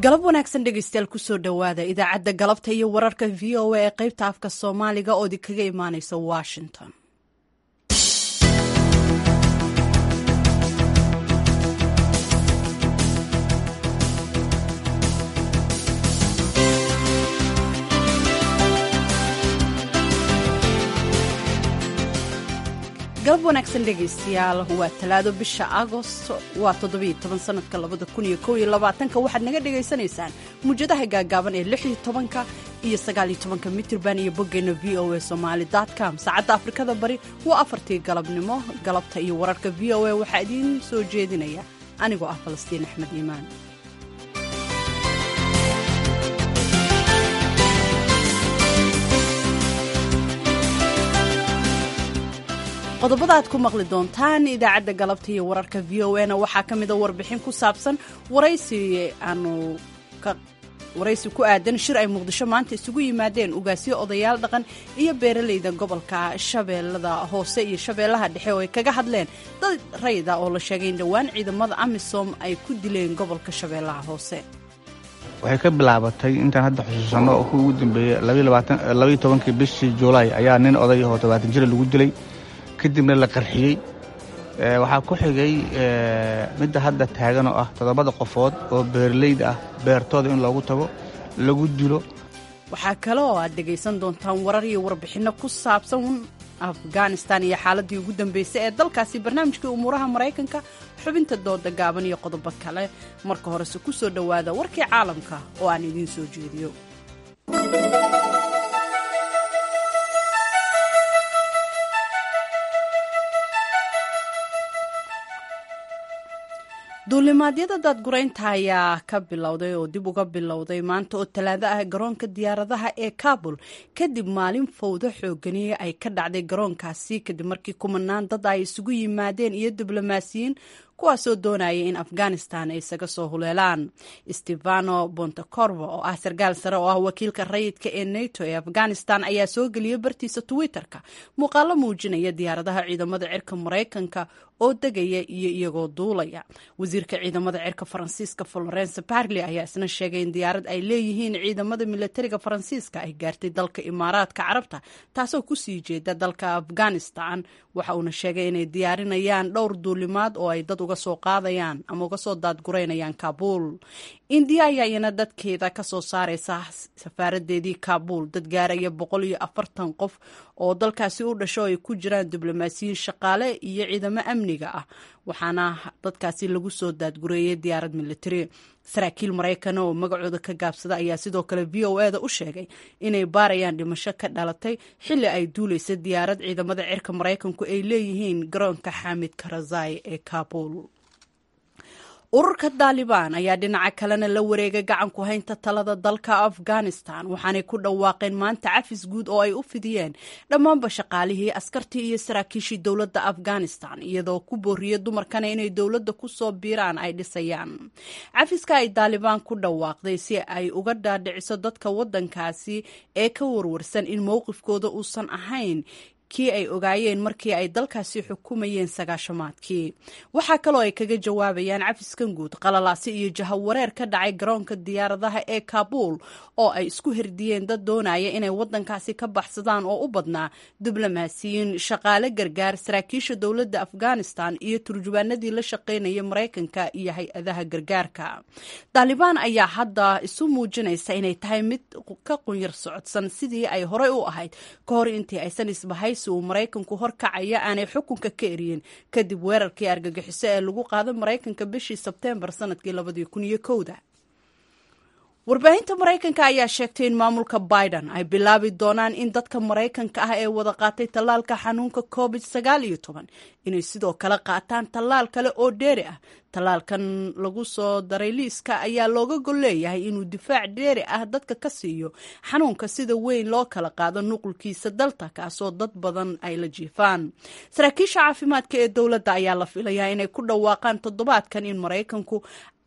galab wanaagsan dhegeystayaal kusoo dhowaada idaacadda galabta iyo wararka v o a ee qaybta afka soomaaliga oo idinkaga imaaneysa washington galab wanaagsan dhegaystayaal waa talaado bisha agost waa toddobiyo toban sanadka labada kun iyo kow iyo labaatanka waxaad naga dhagaysanaysaan muujadaha gaagaaban ee lix iyo tobanka iyo sagaaliyo tobanka mitirban iyo boggeena v o a somaali com saacadda afrikada bari waa afartii galabnimo galabta iyo wararka v o a waxaa idiin soo jeedinaya anigoo ah falastiin axmed iimaan qodobada aad ku maqli doontaan idaacadda galabta iyo wararka v o na waxaa ka mida warbixin ku saabsan waraysi aanu waraysi ku aadan shir ay muqdisho maanta isugu yimaadeen ugaasyo odayaal dhaqan iyo beeralayda gobolka shabeellada hoose iyo shabeellaha dhexe oo ay kaga hadleen dad rayda oo la sheegay in dhowaan ciidamada amisom ay ku dileen gobolka shabeellaha hoose waxay ka bilaabatay intaan hadda xusuusanno oo kuwii ugu dambeeyey labaiyo tobankii bishii juulaay ayaa nin oday oo tobaatan jira lagu dilay kadibna la qarxiyey waxaa ku xigay midda hadda taagan oo ah toddobada qofood oo beeralayda ah beertooda in loogu tago lagu dilo waxaa kale oo aad dhegaysan doontaan warar iyo warbixinno ku saabsan afghanistan iyo xaaladii ugu dambeysay ee dalkaasi barnaamijkii umuuraha maraykanka xubinta dooda gaaban iyo qodobo kale marka horese ku soo dhowaada warkii caalamka oo aan idiin soo jeediyo duulimaadyada daadguraynta ayaa ka bilowday oo dib uga bilowday maanta oo talaado ah garoonka diyaaradaha ee kabul kadib maalin fowdo xoogani ay ka dhacday garoonkaasi kadib markii kumanaan dad ay isugu yimaadeen iyo diblomaasiyiin kuwaasoo doonaya in afghanistan ay isaga soo huleelaan stefano bontecorvo oo ah sarkaal sare oo ah wakiilka rayidka ee nato ee afghanistan ayaa soo geliyay bartiisa twitter-ka muuqaalo muujinaya diyaaradaha ciidamada cirka maraykanka oo degaya iyo iyagoo duulaya wasiirka ciidamada cirka faransiiska florence barley ayaa isna sheegay in diyaarad ay leeyihiin ciidamada milatariga faransiiska ay gaartay dalka imaaraadka carabta taasoo kusii jeeda dalka afghanistan waxa uuna sheegay inay diyaarinayaan dhowr duulimaad oo ay dad uga soo qaadayaan ama uga soo daadguraynayaan kabuul indiya ayaa iyana dadkeeda kasoo saareysa safaaradeedii kabuul dad gaaraya boqol iyo afartan qof oo dalkaasi u dhasho ay ku jiraan diblomaasiyiin shaqaale iyo ciidamo amniga ah waxaana dadkaasi lagu soo daadgureeyay diyaarad militari saraakiil maraykan oo magacooda ka gaabsada ayaa sidoo kale v o e da u sheegay inay baarayaan dhimasho ka dhalatay xilli ay duulaysa diyaarad ciidamada cirka maraykanku ay leeyihiin garoonka xamid karazai ee kabul ururka daalibaan ayaa dhinaca kalena la wareegay gacan ku haynta talada dalka afghanistan waxaanay ku dhawaaqeen maanta cafis guud oo ay u fidiyeen dhammaanba shaqaalihii askartii iyo saraakiishii dowladda afghanistan iyadoo ku booriyey dumarkana inay dowladda ku soo biiraan ay dhisayaan cafiska ay daalibaan ku dhawaaqday si ay uga dhaadhiciso dadka waddankaasi ee ka warwarsan in mowqifkooda uusan ahayn kii ay ogaayeen markii ay dalkaasi xukumayeen sagaashamaadkii waxaa kaloo ay kaga jawaabayaan cafiskan guud qalalaasi iyo jahawareer ka dhacay garoonka diyaaradaha ee kabuul oo ay isku herdiyeen dad doonaya inay waddankaasi ka baxsadaan oo u badnaa diblomaasiyiin shaqaale gargaar saraakiisha dowladda afghanistan iyo turjubaanadii la shaqaynaya maraykanka iyo hay-adaha gargaarka daalibaan ayaa hadda isu muujinaysa inay tahay mid ka qunyar socodsan sidii ay horey u ahayd ka hor intii aysan isbahay uu maraykanku horkacaya aanay xukunka ka eriyin kadib weerarkii argagixiso ee lagu qaaday maraykanka bishii sebteembar sanadkii labadii kun iyo kowda warbaahinta maraykanka ayaa sheegtay in maamulka biden ay bilaabi doonaan in dadka maraykanka ah ee wada qaatay tallaalka xanuunka covid sagaal iyo toban inay sidoo kale qaataan tallaal kale oo dheeri ah tallaalkan lagu soo daray liiska ayaa looga gol leeyahay inuu difaac dheeri ah dadka ka siiyo xanuunka sida weyn loo kala qaado nuqulkiisa dalta kaasoo dad badan ay la jiifaan saraakiisha caafimaadka ee dowladda ayaa la filayaa inay ku dhawaaqaan toddobaadkan in maraykanku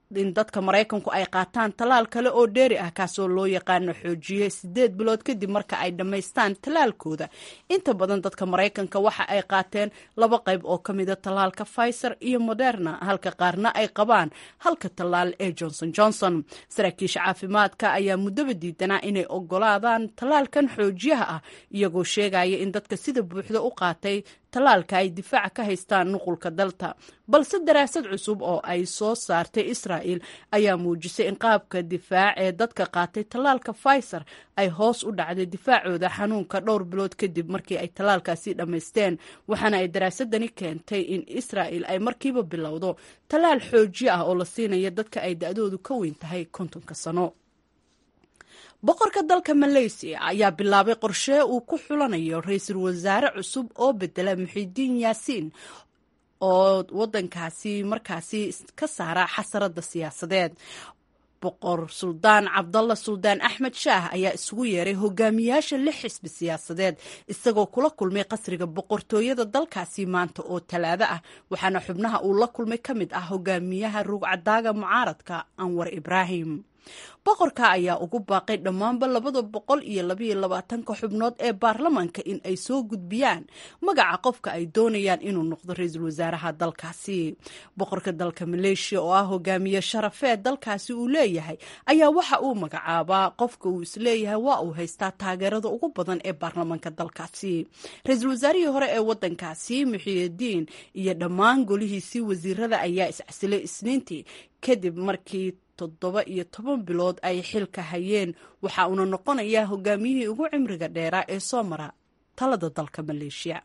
in dadka maraykanku ay qaataan tallaal kale oo dheeri ah kaasoo loo yaqaano xoojiye sideed bilood kadib marka ay dhammaystaan tallaalkooda inta badan dadka maraykanka waxa ay qaateen laba qayb oo ka mida tallaalka pfizer iyo moderna halka qaarna ay qabaan halka tallaal ee johnson johnson saraakiisha caafimaadka ayaa muddaba diidanaa inay ogolaadaan tallaalkan xoojiyaha ah iyagoo sheegaya in dadka sida buuxda u qaatay tallaalka ay difaaca ka haystaan nuqulka dalta balse daraasad cusub oo ay soo saartay israa'il ayaa muujisay in qaabka difaac ee dadka qaatay tallaalka pfizer ay hoos u dhacday difaacooda xanuunka dhowr bilood kadib markii ay tallaalkaasi dhammaysteen waxaana ay daraasadani keentay in israa'il ay markiiba bilowdo tallaal xoojiye ah oo la siinaya dadka ay da-doodu ka weyn tahay kontonka sano boqorka dalka maleysiya ayaa bilaabay qorshe uu ku xulanayo ra-iisul wasaare cusub oo bedela muxidiin yaasiin oo wadankaasi markaasi ka saara xasarada siyaasadeed boqor suldaan cabdalla suldaan axmed shaah ayaa isugu yeeray hogaamiyaasha lix xisbi siyaasadeed isagoo kula kulmay qasriga boqortooyada dalkaasi maanta oo talaado ah waxaana xubnaha uu la kulmay ka mid ah hogaamiyaha rugcadaaga mucaaradka anwar ibraahim boqorka ayaa ugu baaqay dhammaanba labada boqol iyo labaiyo labaatanka xubnood ee baarlamaanka in ay soo gudbiyaan magaca qofka ay doonayaan inuu noqdo ra-iisul wasaaraha dalkaasi boqorka dalka maleeshiya oo ah hogaamiye sharafeed dalkaasi uu leeyahay ayaa waxa uu magacaabaa qofka uu isleeyahay waa uu haystaa taageerada ugu badan ee baarlamaanka dalkaasi ra-iisul wasaarihii hore ee wadankaasi muxiyidiin iyo dhammaan golihiisii wasiirada ayaa iscasilay isniintii kadib markii toddoba iyo toban bilood ay xilka hayeen waxa uuna noqonayaa hogaamiyihii ugu cimriga dheeraa ee soo mara talada dalka maleeshiya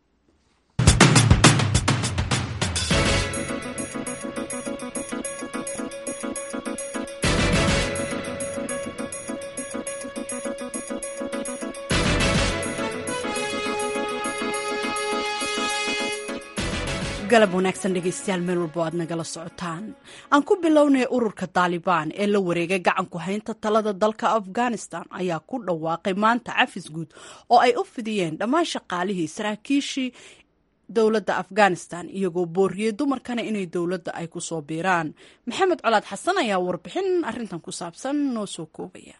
galab wanaagsan dhegeystayaal meel walbo aad nagala socotaan aan ku bilownay ururka taalibaan ee la wareegay gacanku haynta talada dalka afghanistan ayaa ku dhawaaqay maanta cafis guud oo ay u fidiyeen dhammaan shaqaalihii saraakiishii dowladda afghanistan iyagoo booriyey dumarkana inay dowladda ay ku soo biiraan maxamed colaad xasan ayaa warbixin arintan ku saabsan noo soo koobaya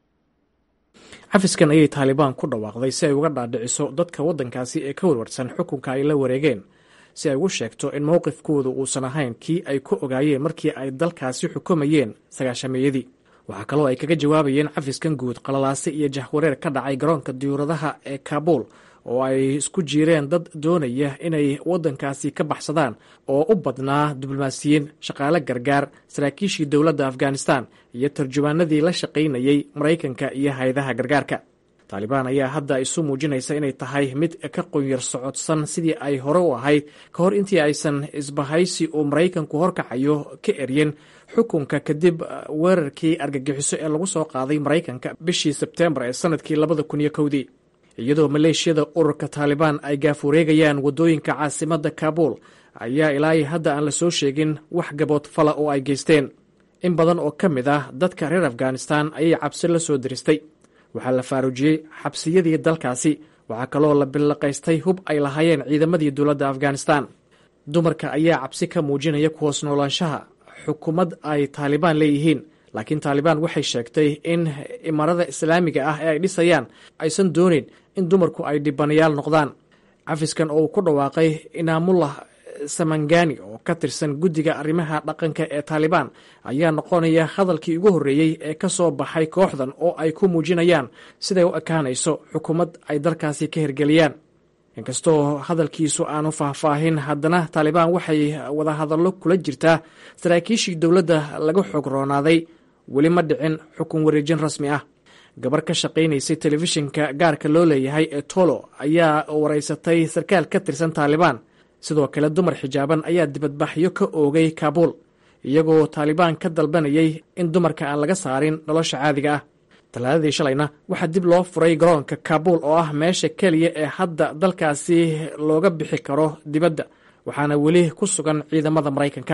cafiskan ayay taalibaan ku dhawaaqday si ay uga dhaadhiciso dadka waddankaasi ee ka warwarsan xukunka ay la wareegeen si ay ugu sheegto in mowqifkoodu uusan ahayn kii ay ku ogaayeen markii ay dalkaasi xukumayeen sagaashameeyadii waxaa kaloo ay kaga jawaabayeen cafiskan guud qalalaase iyo jahwareer ka dhacay garoonka diyuuradaha ee kaabuul oo ay isku jiireen dad doonaya inay waddankaasi ka baxsadaan oo u badnaa diblomaasiyiin shaqaale gargaar saraakiishii dowladda afghanistan iyo tarjumaanadii la shaqaynayey maraykanka iyo hay-adaha gargaarka taalibaan ayaa hadda isu muujinaysa inay tahay mid ka qunyar socodsan sidii ay hore u ahayd ka hor intii aysan isbahaysi uu maraykanku horkacayo ka eryen xukunka kadib weerarkii argagixiso ee lagu soo qaaday maraykanka bishii sebteembar ee sanadkii labada kun iyo kowdii iyadoo maleeshiyada ururka taalibaan ay gaafureegayaan waddooyinka caasimadda kaabuul ayaa ilaa hadda aan la soo sheegin wax gabood fala oo ay geysteen in badan oo ka mid ah dadka reer afghanistan ayay cabsi la soo diristay waxaa la faaruujiyey xabsiyadii dalkaasi waxaa kaloo la billaqaystay hub ay lahaayeen ciidamadii dowladda afghanistan dumarka ayaa cabsi ka muujinaya ku hoos noolaanshaha xukuumad ay taalibaan leeyihiin laakiin taalibaan waxay sheegtay in imaarada islaamiga ah ee ay dhisayaan aysan dooneyn in dumarku ay dhibanayaal noqdaan cafiskan oo uu ku dhawaaqay inaamullah samangani oo ka tirsan guddiga arrimaha dhaqanka ee taalibaan ayaa noqonaya hadalkii ugu horreeyey ee ka soo baxay kooxdan oo ay ku muujinayaan siday u ekaanayso xukuumad ay dalkaasi ka hirgeliyaan inkastoo hadalkiisu aanu faahfaahin haddana taalibaan waxay wadahadallo kula jirtaa saraakiishii dowladda laga xoog roonaaday weli ma dhicin xukun wareejin rasmi ah gabar ka shaqaynaysay telefishinka gaarka loo leeyahay ee tolo ayaa waraysatay sarkaal ka tirsan taalibaan sidoo kale dumar xijaaban ayaa dibadbaxyo ka oogay kaabuul iyagoo taalibaan ka dalbanayay in dumarka aan laga saarin nolosha caadiga ah talaadadii shalayna waxaa dib loo furay garoonka kaabuul oo ah meesha keliya ee hadda dalkaasi looga bixi karo dibadda waxaana weli ku sugan ciidamada maraykanka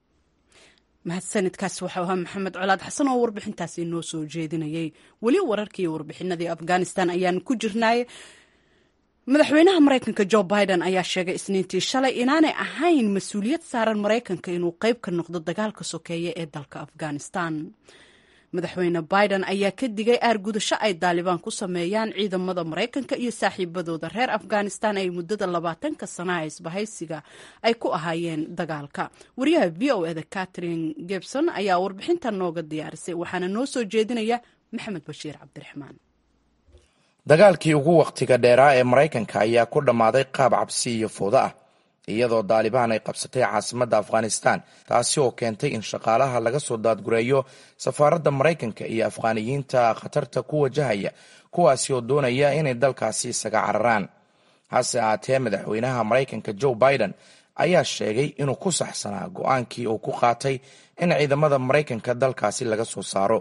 mahadsanidkaasi waxau ahaa maxamed colaad xasan oo warbixintaasi noo soo jeedinayay weli wararkii warbixinadii afghanistan ayaan ku jirnay madaxweynaha maraykanka jo biden ayaa sheegay isniintii shalay inaanay ahayn mas-uuliyad saaran maraykanka inuu qayb ka noqdo dagaalka sokeeye ee dalka afghanistan madaxweyne biden ayaa ka digay aargudasho ay daalibaan ku sameeyaan ciidamada maraykanka iyo saaxiibadooda reer afghanistan ay muddada labaatanka sanaha isbahaysiga ay ku ahaayeen dagaalka wariyaha v o eda catherine gebson ayaa warbixinta nooga diyaarisay waxaana noo soo jeedinaya maxamed bashiir cabdiraxmaan dagaalkii ugu wakhtiga dheeraa ee maraykanka ayaa ku dhammaaday qaab cabsi iyo fowdo ah iyadoo daalibaan ay qabsatay caasimadda afghanistan taasi oo keentay in shaqaalaha laga soo daadgureeyo safaaradda maraykanka iyo afghaaniyiinta khatarta ku wajahaya kuwaasi oo doonaya inay dalkaasi isaga cararaan hase ahaatee madaxweynaha maraykanka joe biden ayaa sheegay inuu ku saxsanaa go-aankii uu ku qaatay in ciidamada maraykanka dalkaasi laga soo saaro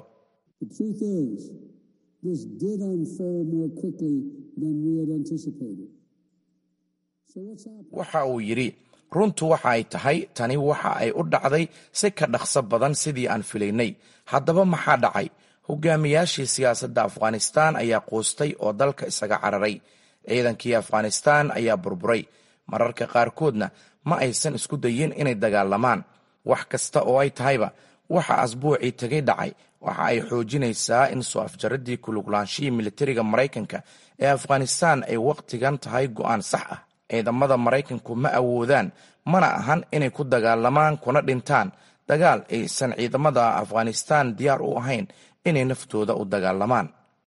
waxa uu yidhi runtu waxa ay tahay tani waxa ay u dhacday si ka dhaqso badan sidii aan filaynay haddaba maxaa dhacay hogaamiyaashii siyaasadda afghanistan ayaa quustay oo dalka isaga cararay ciidankii afghanistan ayaa burburay mararka qaarkoodna ma aysan isku dayin inay dagaalamaan wax kasta oo ay tahayba waxa asbuucii tegay dhacay waxa ay xoojinaysaa in soo afjaradii kuluglaanshihi militariga maraykanka ee afghanistan ay wakhtigan tahay go'aan sax ah ciidamada maraykanku ma awoodaan mana ahan inay ku dagaalamaan kuna dhintaan dagaal aysan ciidamada afghanistan diyaar u ahayn inay naftooda u dagaalamaan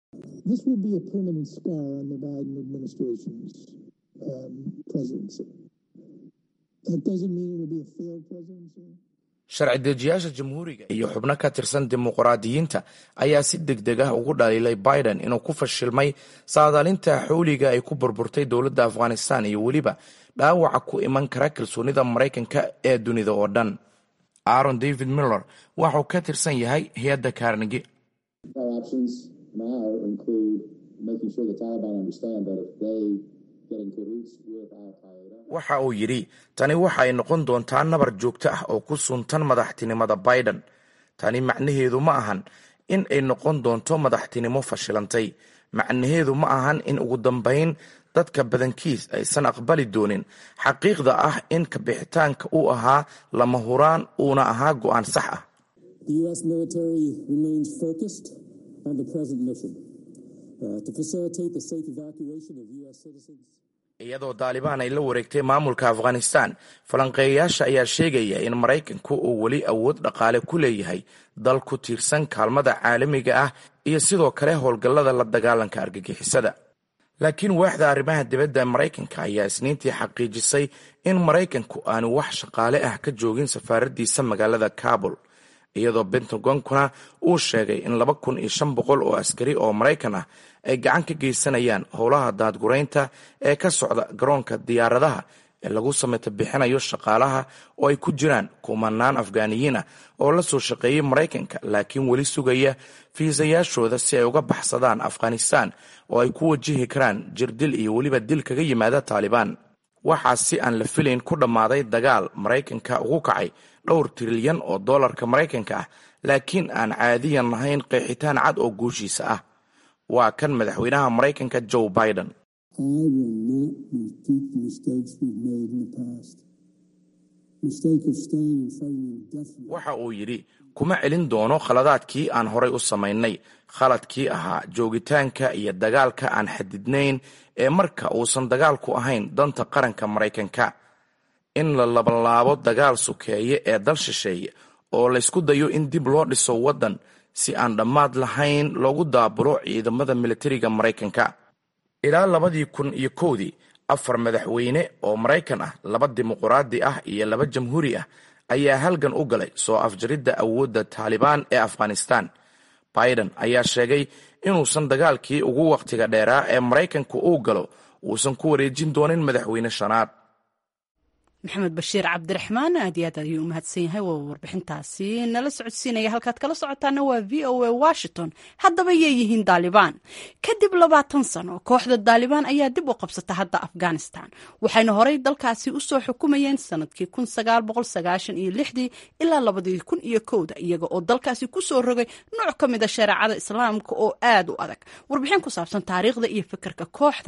sharci dejiyaasha jamhuuriga iyo xubno ka tirsan dimuqraadiyiinta ayaa si deg deg ah ugu dhaliilay biden inuu ku fashilmay saadaalinta xowliga ay ku burburtay dowladda afghanistan iyo weliba dhaawaca ku iman kara kalsoonida maraykanka ee dunida oo dhan aaron david miller waxuu ka tirsan yahay hay-adda karnigi waxa uu yidhi tani waxa ay noqon doontaa nabar joogto ah oo ku suntan madaxtinimada biden tani macnaheedu ma ahan in ay noqon doonto madaxtinimo fashilantay macnaheedu ma ahan in ugu dambayn dadka badankiis aysan aqbali doonin xaqiiqda ah in kabixitaanka uu ahaa lama huraan uuna ahaa go'aan sax ah iyadoo daalibaan ay la wareegtay maamulka afghanistan falanqeeyayaasha ayaa sheegaya in maraykanku uu weli awood dhaqaale ku leeyahay dal ku tiirsan kaalmada caalamiga ah iyo sidoo kale howlgallada la dagaalanka argagixisada laakiin waaxda arrimaha dibadda maraykanka ayaa isniintii xaqiijisay in maraykanku aanu wax shaqaale ah ka joogin safaaraddiisa magaalada kabul iyadoo bentagonkuna uu sheegay in laba kun iyo shan boqol oo askari oo maraykan ah ay gacan ka geysanayaan howlaha daadguraynta ee ka socda garoonka diyaaradaha ee lagu sameeto bixinayo shaqaalaha oo ay ku jiraan kumanaan afghaaniyiin ah oo la soo shaqeeyey maraykanka laakiin weli sugaya fiisayaashooda si ay uga baxsadaan afghanistan oo ay ku wajihi karaan jirdil iyo weliba dil kaga yimaada taalibaan waxaa si aan la filayn ku dhammaaday dagaal maraykanka ugu kacay dhowr trilyan oo dollarka maraykanka ah laakiin aan caadiyan lahayn qeexitaan cad oo guushiisa ah waa kan madaxweynaha maraykanka joe biden waxa uu yidhi kuma celin doono khaladaadkii aan horay u samaynay khaladkii ahaa joogitaanka iyo dagaalka aan xadidnayn ee marka uusan dagaalku ahayn danta qaranka maraykanka in la labanlaabo dagaal sukeeye ee dal shisheeye oo laysku dayo in dib loo dhiso waddan si aan dhammaad lahayn loogu daabulo ciidamada militariga maraykanka ilaa labadii kun iyo kowdii afar madaxweyne oo maraykan ah laba dimuquraadi ah iyo laba jamhuuri ah ayaa halgan u galay soo afjaridda awoodda taalibaan ee afghanistan biden ayaa sheegay inuusan dagaalkii ugu wakhtiga dheeraa ee maraykanku uu galo uusan ku wareejin doonin madaxweyne shanaad maxamed bashiir cabdiraxmaan aad iyo aad ayuu u mahadsan yahay waa warbixintaasi nala socodsiinaya halkaad kala socotaana waa v o a washington haddaba yay yihiin daalibaan kadib labaatan sano kooxda daalibaan ayaa dib u qabsata hadda afghanistan waxayna horey dalkaasi usoo xukumayeen sanadkii kun sagaal boqol sagaashan iyo lixdii ilaa labadii kun iyo kowda iyaga oo dalkaasi kusoo rogay nooc ka mid a shareecada islaamka oo aad u adag warbixin ku saabsan taariikhda iyo fikirka kooxdan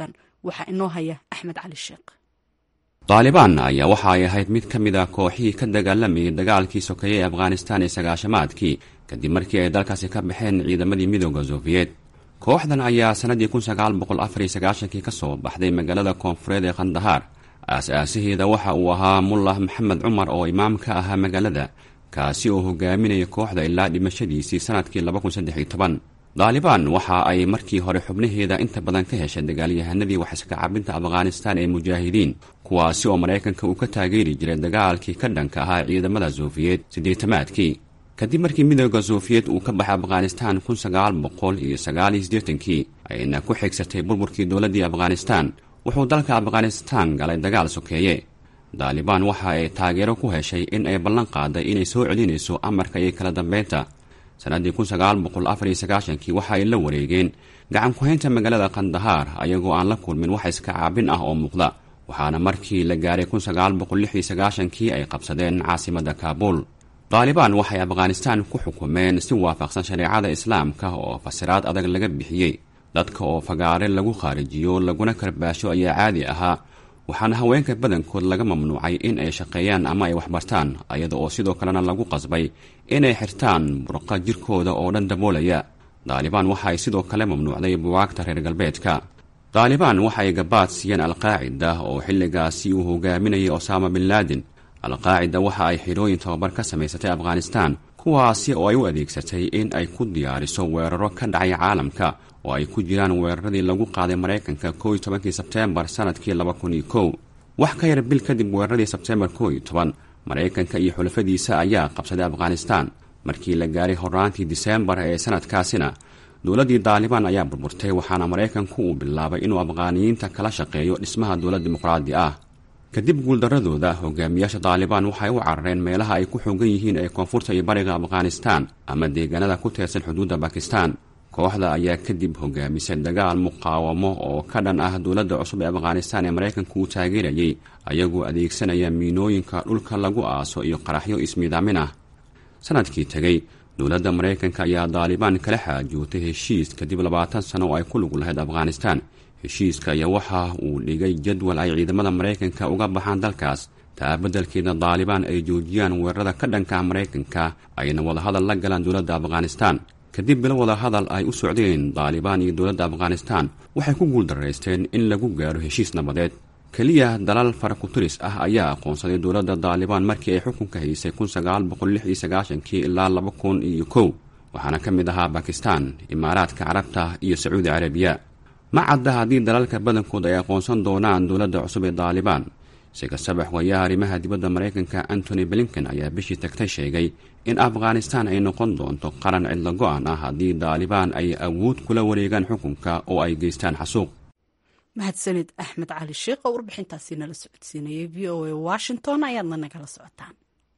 waxaa inoo haya axmed cali sheekh daalibaan ayaa waxa ay ahayd mid ka mid a kooxihii ka dagaalamayay dagaalkii sokeeye ee afghanistaan ee sagaashamaadkii kadib markii ay dalkaasi ka baxeen ciidamadii midooda sofiyeet kooxdan ayaa sannadii kun sagaal boqol afariyo sagaashankii ka soo baxday magaalada koonfureed ee khandahaar aas-aasaheeda waxa uu ahaa mullah maxamed cumar oo imaam ka ahaa magaalada kaasi oo hogaaminaya kooxda ilaa dhimashadiisii sannadkii laba kun saddex iyo toban daalibaan waxa ay markii hore xubnaheeda inta badan ka heshay dagaalyahanadii waxiska cabinta afghanistaan ee mujaahidiin kuwaasi oo maraykanka uu ka taageeri jiray dagaalkii ka dhanka ahaa ciidamada sofiyeet siddeetamaadkii kadib markii midooda sofiyeet uu ka baxay afghanistaan kun sagaal boqol iyo sagaal iyo siddeetankii ayna ku xigsatay burburkii dowladdii afghanistaan wuxuu dalka afghanistaan galay dagaal sokeeye daalibaan waxa ay taageero ku heshay in ay ballan qaaday inay soo celinayso amarka iyo kala dambeynta sannaddii kun sagaal boqol afar iyo sagaashankii waxa ay la wareegeen gacan ku-haynta magaalada khandahaar ayagoo aan la kulmin wax iska caabin ah oo muuqda waxaana markii la gaaray kun sagaal boqol lix iyo sagaashankii ay qabsadeen caasimadda kaabuul daalibaan waxay afghanistaan ku xukumeen si waafaqsan shareecada islaamka oo fasiraad adag laga bixiyey dadka oo fagaare lagu khaarijiyo laguna karbaasho ayaa caadi ahaa waxaana haweenka badankood laga mamnuucay in ay shaqeeyaan ama ay waxbartaan ayada oo sidoo kalena lagu qasbay inay xirtaan burqa jirkooda oo dhan daboolaya daalibaan waxa ay sidoo kale mamnuucday buwaagta reer galbeedka daalibaan waxa ay gabaad siiyeen alqaacida oo xilligaasi uu hogaaminayay osaama bin laadin alqaacida waxa ay xidhooyin tababar ka samaysatay afghanistaan kuwaasi oo ay u adeegsatay in ay ku diyaariso weeraro ka dhacay caalamka oo ay ku jiraan weeraradii lagu qaaday maraykanka kow iyo tobankii sebteembar sannadkii laba kun iyo kow wax ka yar bil kadib weeraradii sebteembar kow iyo toban maraykanka iyo xulafadiisa ayaa qabsaday afghanistaan markii la gaaray horraantii diseembar ee sanadkaasina dowladdii daalibaan ayaa burburtay waxaana maraykanku uu bilaabay inuu afghaaniyiinta kala shaqeeyo dhismaha dowlad dimuqraadi ah kadib guuldaradooda hogaamiyaasha daalibaan waxay u carareen meelaha ay ku xoogan yihiin ee koonfurta iyo bariga afghanistaan ama deegaanada ku teersan xuduudda bakistan kooxda ayaa kadib hogaamisay dagaal muqaawamo oo ka dhan ah dowladda cusub ee afghanistaan ee maraykanku uu taageerayay ayagoo adeegsanaya miinooyinka dhulka lagu aaso iyo qaraxyo ismiidaamin ah sanadkii tegey dowladda maraykanka ayaa daalibaan kala xaajootay heshiis kadib labaatan sano oo ay ku lug lahayd afghanistaan heshiiska ayaa waxa uu dhigay jadwal ay ciidamada maraykanka uga baxaan dalkaas taa beddelkeeda daalibaan ay joojiyaan weerarada ka dhanka maraykanka ayna wadahadal la galaan dowladda afghanistaan kadib bilo wadahadal ay u socdeen daalibaan iyo dowladda afghanistaan waxay ku guuldaraysteen in lagu gaaro heshiis nabadeed keliya dalal farakuturis ah ayaa aqoonsaday dowladda daalibaan markii ay xukunka haysay kun sagaal boqol lix iyo sagaashankii ilaa laba kun iyo kow waxaana ka mid ahaa bakistaan imaaraadka carabta iyo sacuudi carabiya ma cadda haddii dalalka badankood ay aqoonsan doonaan dowladda cusub ee daalibaan si kastaba xogayaha arrimaha dibadda maraykanka antony blinken ayaa bishii tagtay sheegay in afghanistaan ay noqon doonto qaran cidlo go-an ah haddii daalibaan ay awood kula wareegaan xukunka oo ay geystaan xasuuq mahadsanid axmed cali sheekh oo warbixintaasi nala socodsiinayay v o a washington ayaadna nagala socotaan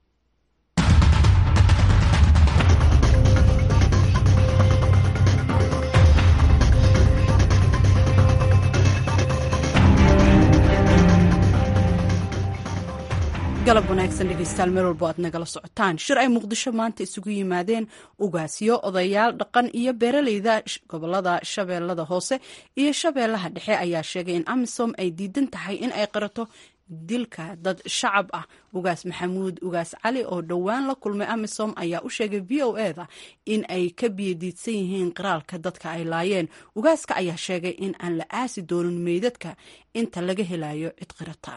galab wanaagsan dhegeystayaal meel walbo aad nagala socotaan shir ay muqdisho maanta isugu yimaadeen ugaasyo odayaal dhaqan iyo beeraleyda gobolada shabeellada hoose iyo shabeellaha dhexe ayaa sheegay in amisom ay diidan tahay in ay qirato dilka dad shacab ah ugaas maxamuud ugaas cali oo dhowaan la kulmay amisom ayaa u sheegay v o eda in ay ka biyadiidsan yihiin qiraalka dadka ay laayeen ugaaska ayaa sheegay in aan la aasi doonin meydadka inta laga helayo cid qirata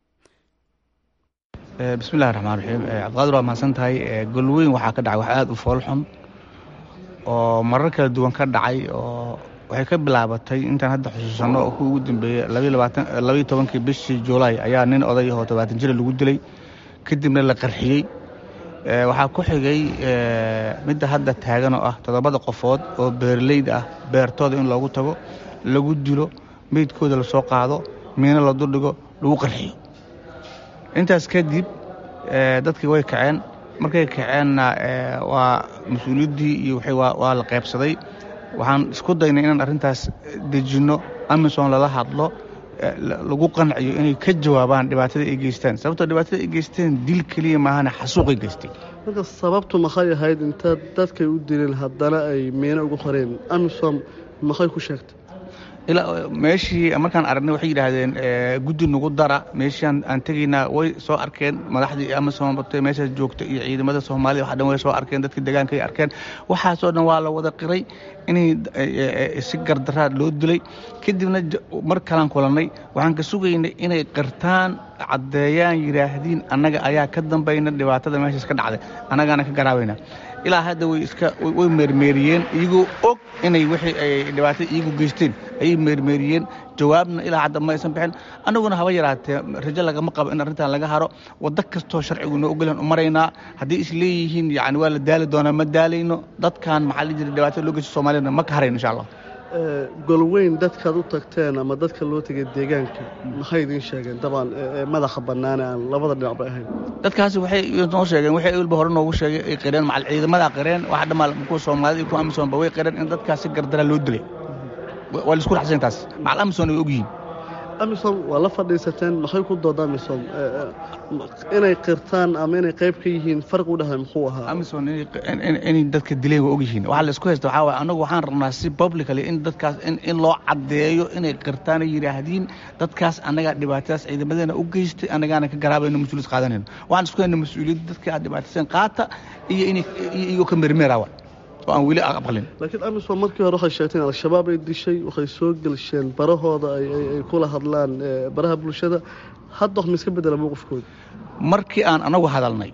bismillahi raxmaan raxiim cabdiqaadir waa mahadsan tahay golweyn waxaa ka dhacay wax aada u foolxun oo marar kala duwan ka dhacay oo waxay ka bilaabatay intaan hadda xusuusanno oo kuwa ugu dambeeyey labaiyo tobankii bishii juulaay ayaa nin oday oo tobaatan jira lagu dilay kadibna la qarxiyey waxaa ku xigay midda hadda taagan oo ah toddobada qofood oo beeraleyda ah beertooda in loogu tago lagu dilo meydkooda lasoo qaado miino la duldhigo lagu qarxiyo intaas kadib dadkii way kaceen markay kaceenna waa mas-uuliyaddii iyo waa la qaybsaday waxaan isku daynay inaan arrintaas dejinno amison lala hadlo lagu qanciyo inay ka jawaabaan dhibaatada ay geystaan sababtoo dhibaatada ay geysteen dil keliya maahane xasuuqay geystay marka sababtu maxay ahayd intaad dadkay u dileen haddana ay miino ugu qoreen amisom maxay ku sheegtay ilaa meeshii markaan aragnay waxay yidhaahdeen guddi nagu dara meeshaan aan tegaynaa way soo arkeen madaxdii amazon batay meeshaas joogta iyo ciidamada soomaalida waxa dhan way soo arkeen dadkii deegaanka ay arkeen waxaasoo dhan waa la wada qiray inay si gardaraa loo dilay kadibna mar kalaan kulannay waxaan ka sugaynay inay qirtaan caddeeyaan yidhaahdiin annaga ayaa ka dambayna dhibaatada meeshaas ka dhacday annagaana ka garaabayna ilaa hadda way iska way meermeeriyeen iyagoo og inay wixii ay dhibaatada iyagu geysteen ayay meermeeriyeen jawaabna ilaa hadda ma aysan bixin annaguna haba yaraatee rajo lagama qabo in arrintan laga haro waddo kastoo sharcigu noo ogolan u maraynaa haddii is leeyihiin yacni waa la daali doonaa ma daalayno dadkan maxaa la jira dhibaatada loo geysta soomaaliyana ma ka harayno insha allah golweyn dadkaad u tagteen ama dadka loo tegay deegaanka maxay idiin sheegeen dabcan madaxa bannaane aan labada dhinacba ahayn dadkaasi waxay noo sheegeen waxay walba hore noogu sheegay ay qireen macal ciidamada qireen waxa dhammaa kuwa soomaalida iyo kuwa amisoonba way qireen in dadkaasi gardara loo dilay waa laisku raxsan taas macal amison ay ogyihiin amisom waa la fadhiisateen maxay ku dooda amisom inay qirtaan ama inay qayb ka yihiin farqi u dhexay muxuu ahaa amison inay dadka dileen waa ogyihiin waxaa laisku haysta waxaa waay anagu waxaan rabnaa si publicly in dadkaas in loo caddeeyo inay qirtaan ay yidhaahdiin dadkaas annagaa dhibaatadaas ciidamadeena u geystay annagaana ka garaabayno mas-uuliyad qaadanayno waxaan isku hayna mas-uuliyadda dadka aad dhibaatayseen qaata iyo inay iyagoo ka mermeerawa oo aan weli aqbalin laakiin amisom markii hore waxay sheegteen al-shabaab ay dishay waxay soo gelsheen barahooda ay kula hadlaan baraha bulshada hadda wax ma iska bedela mowqifkooda markii aan anagu hadalnay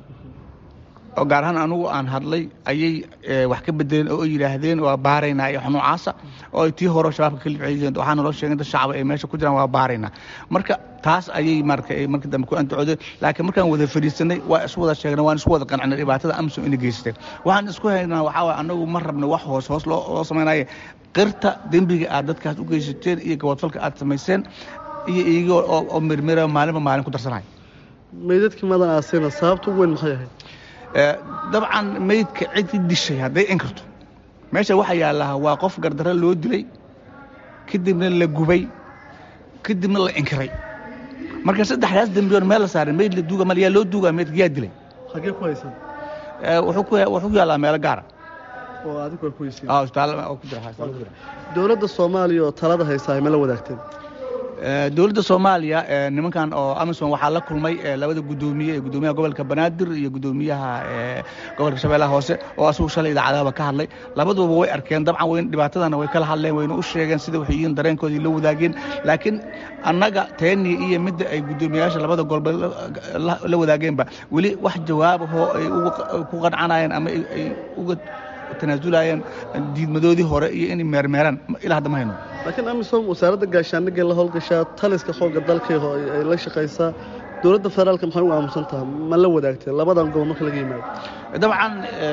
oo gaar ahaan anugu aan hadlay ayay wax ka bedeleen oo ay yidhaahdeen waa baaraynaa iyo nuucaasa oo ay tii hore shabaabka ka libciyeen waxaana loo sheegay dad shacaba ay meesha ku jiraan waa baaraynaa marka taas ayay marka markii dambe ku andacoodeen laakiin markaan wada fadhiisanay waa isu wada sheegnay waan isku wada qancnay dhibaatada amsom inay geysatay waxaan isku haynaa waxaa waay anagu ma rabna wax hoos hoos loo samaynaye qirta dembiga aad dadkaas u geysateen iyo gabadfalka aad samayseen iyo iyagoo oo mirmira maalinba maalin ku darsanaya meydadkii madan aasina sababta ugu weyn maxay ahayd dabcan meydka cidii dishay hadday inkarto meesha waxaa yaallaa waa qof gardaro loo dilay kadibna la gubay kadibna la inkiray marka saddexdaas dembiyoon meel la saaray meyd la duuga mal yaa loo duugaa meydka yaa dilay xagee ku haysan wuxuu ku yaallaa meelo gaara oo adigu waa ku haysiin isbitaal ku jira dowladda soomaaliya oo talada haysaa ay ma la wadaagteen dowladda soomaaliya nimankan oo amison waxaa la kulmay labada gudoomiye ee gudoomiyaha gobolka banaadir iyo gudoomiyaha gobolka shabeellaha hoose oo asugu shalay idaacadahaba ka hadlay labaduba way arkeen dabcan weyn dhibaatadana way kala hadleen wayna u sheegeen sida waxay yihiin dareenkoodii la wadaageen laakiin annaga teeni iyo midda ay gudoomiyayaasha labada golba la wadaageenba weli wax jawaabahoo ay ku qancanayeen ama ay uga tanaazulayeen diidmadoodii hore iyo inay meermeeraan ilaa hadda ma hayno laakiin amisom wasaaradda gaashaandhigay la howlgashaa taliska xoogga dalkay ay la shaqaysaa dowladda federaalka maxay u aamusan tahay ma la wadaagtee labadan gobol marka laga yimaado dabcan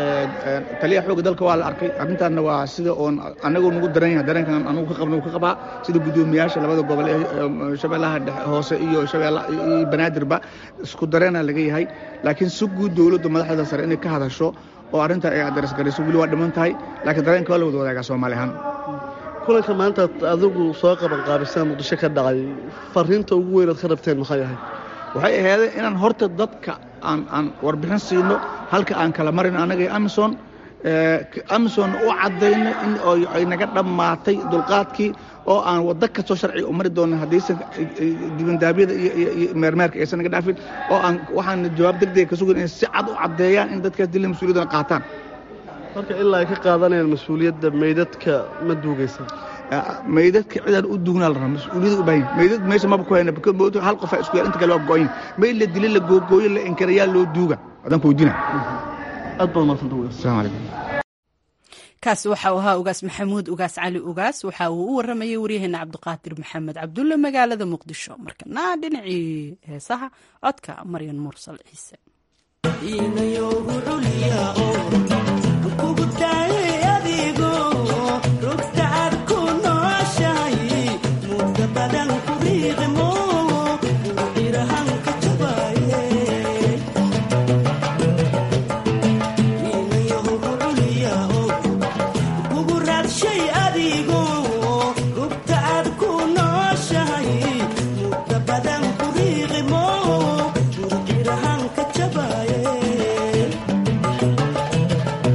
taliyaha xoogga dalka waa la arkay arrintaanna waa sida oon anagoo nagu daran yahay dareenkan anugu ka qabna ka qabaa sida gudoomiyaasha labada gobol ee shabeellaha hoose iyo shabeella iyo banaadirba isku dareena laga yahay laakiin si guud dowladda madaxda sare inay ka hadasho oo arrinta ay adres garayso weli waa dhiman tahay laakiin dareenka waa la wada wadaagaa soomaali ahaan kulanka maanta adigu soo qaban qaabisaan muqdisho ka dhacay fariinta ugu weynaad ka rabteen maxay ahayd waxay ahaydeen inaan horta dadka aan aan warbixin siino halka aan kala marin annaga iyo amison amison u caddayno in ay naga dhammaatay dulqaadkii oo aan waddo kastoo sharciga u mari doona haddaysan dibandaabyada iyo meermeerka aysan naga dhaafin oo aan waxaan jawaab degdega ka sugan inay si cad u caddeeyaan in dadkaas dilla mas-uuliyadana qaataan marka ilaa ay ka qaadanayaan mas-uuliyadda meydadka ma duugaysan meydadka cidaan u duugnaa la rabaa mas-uuliyada u baahan meydad meesha maba ku hayna hal qofa isku yaal inta kale waa go-ayn meyd la dili la googooyo la inkarayaa loo duuga adaan ku weydiina aad baad madsanta asalaamu calaykum kaasi waxa uu ahaa ugaas maxamuud ugaas cali ugaas waxa uu u waramayay waryaheena cabdiqaadir maxamed cabdulle magaalada muqdisho markana dhinacii heesaha codka maryan mursal ciise Thank you.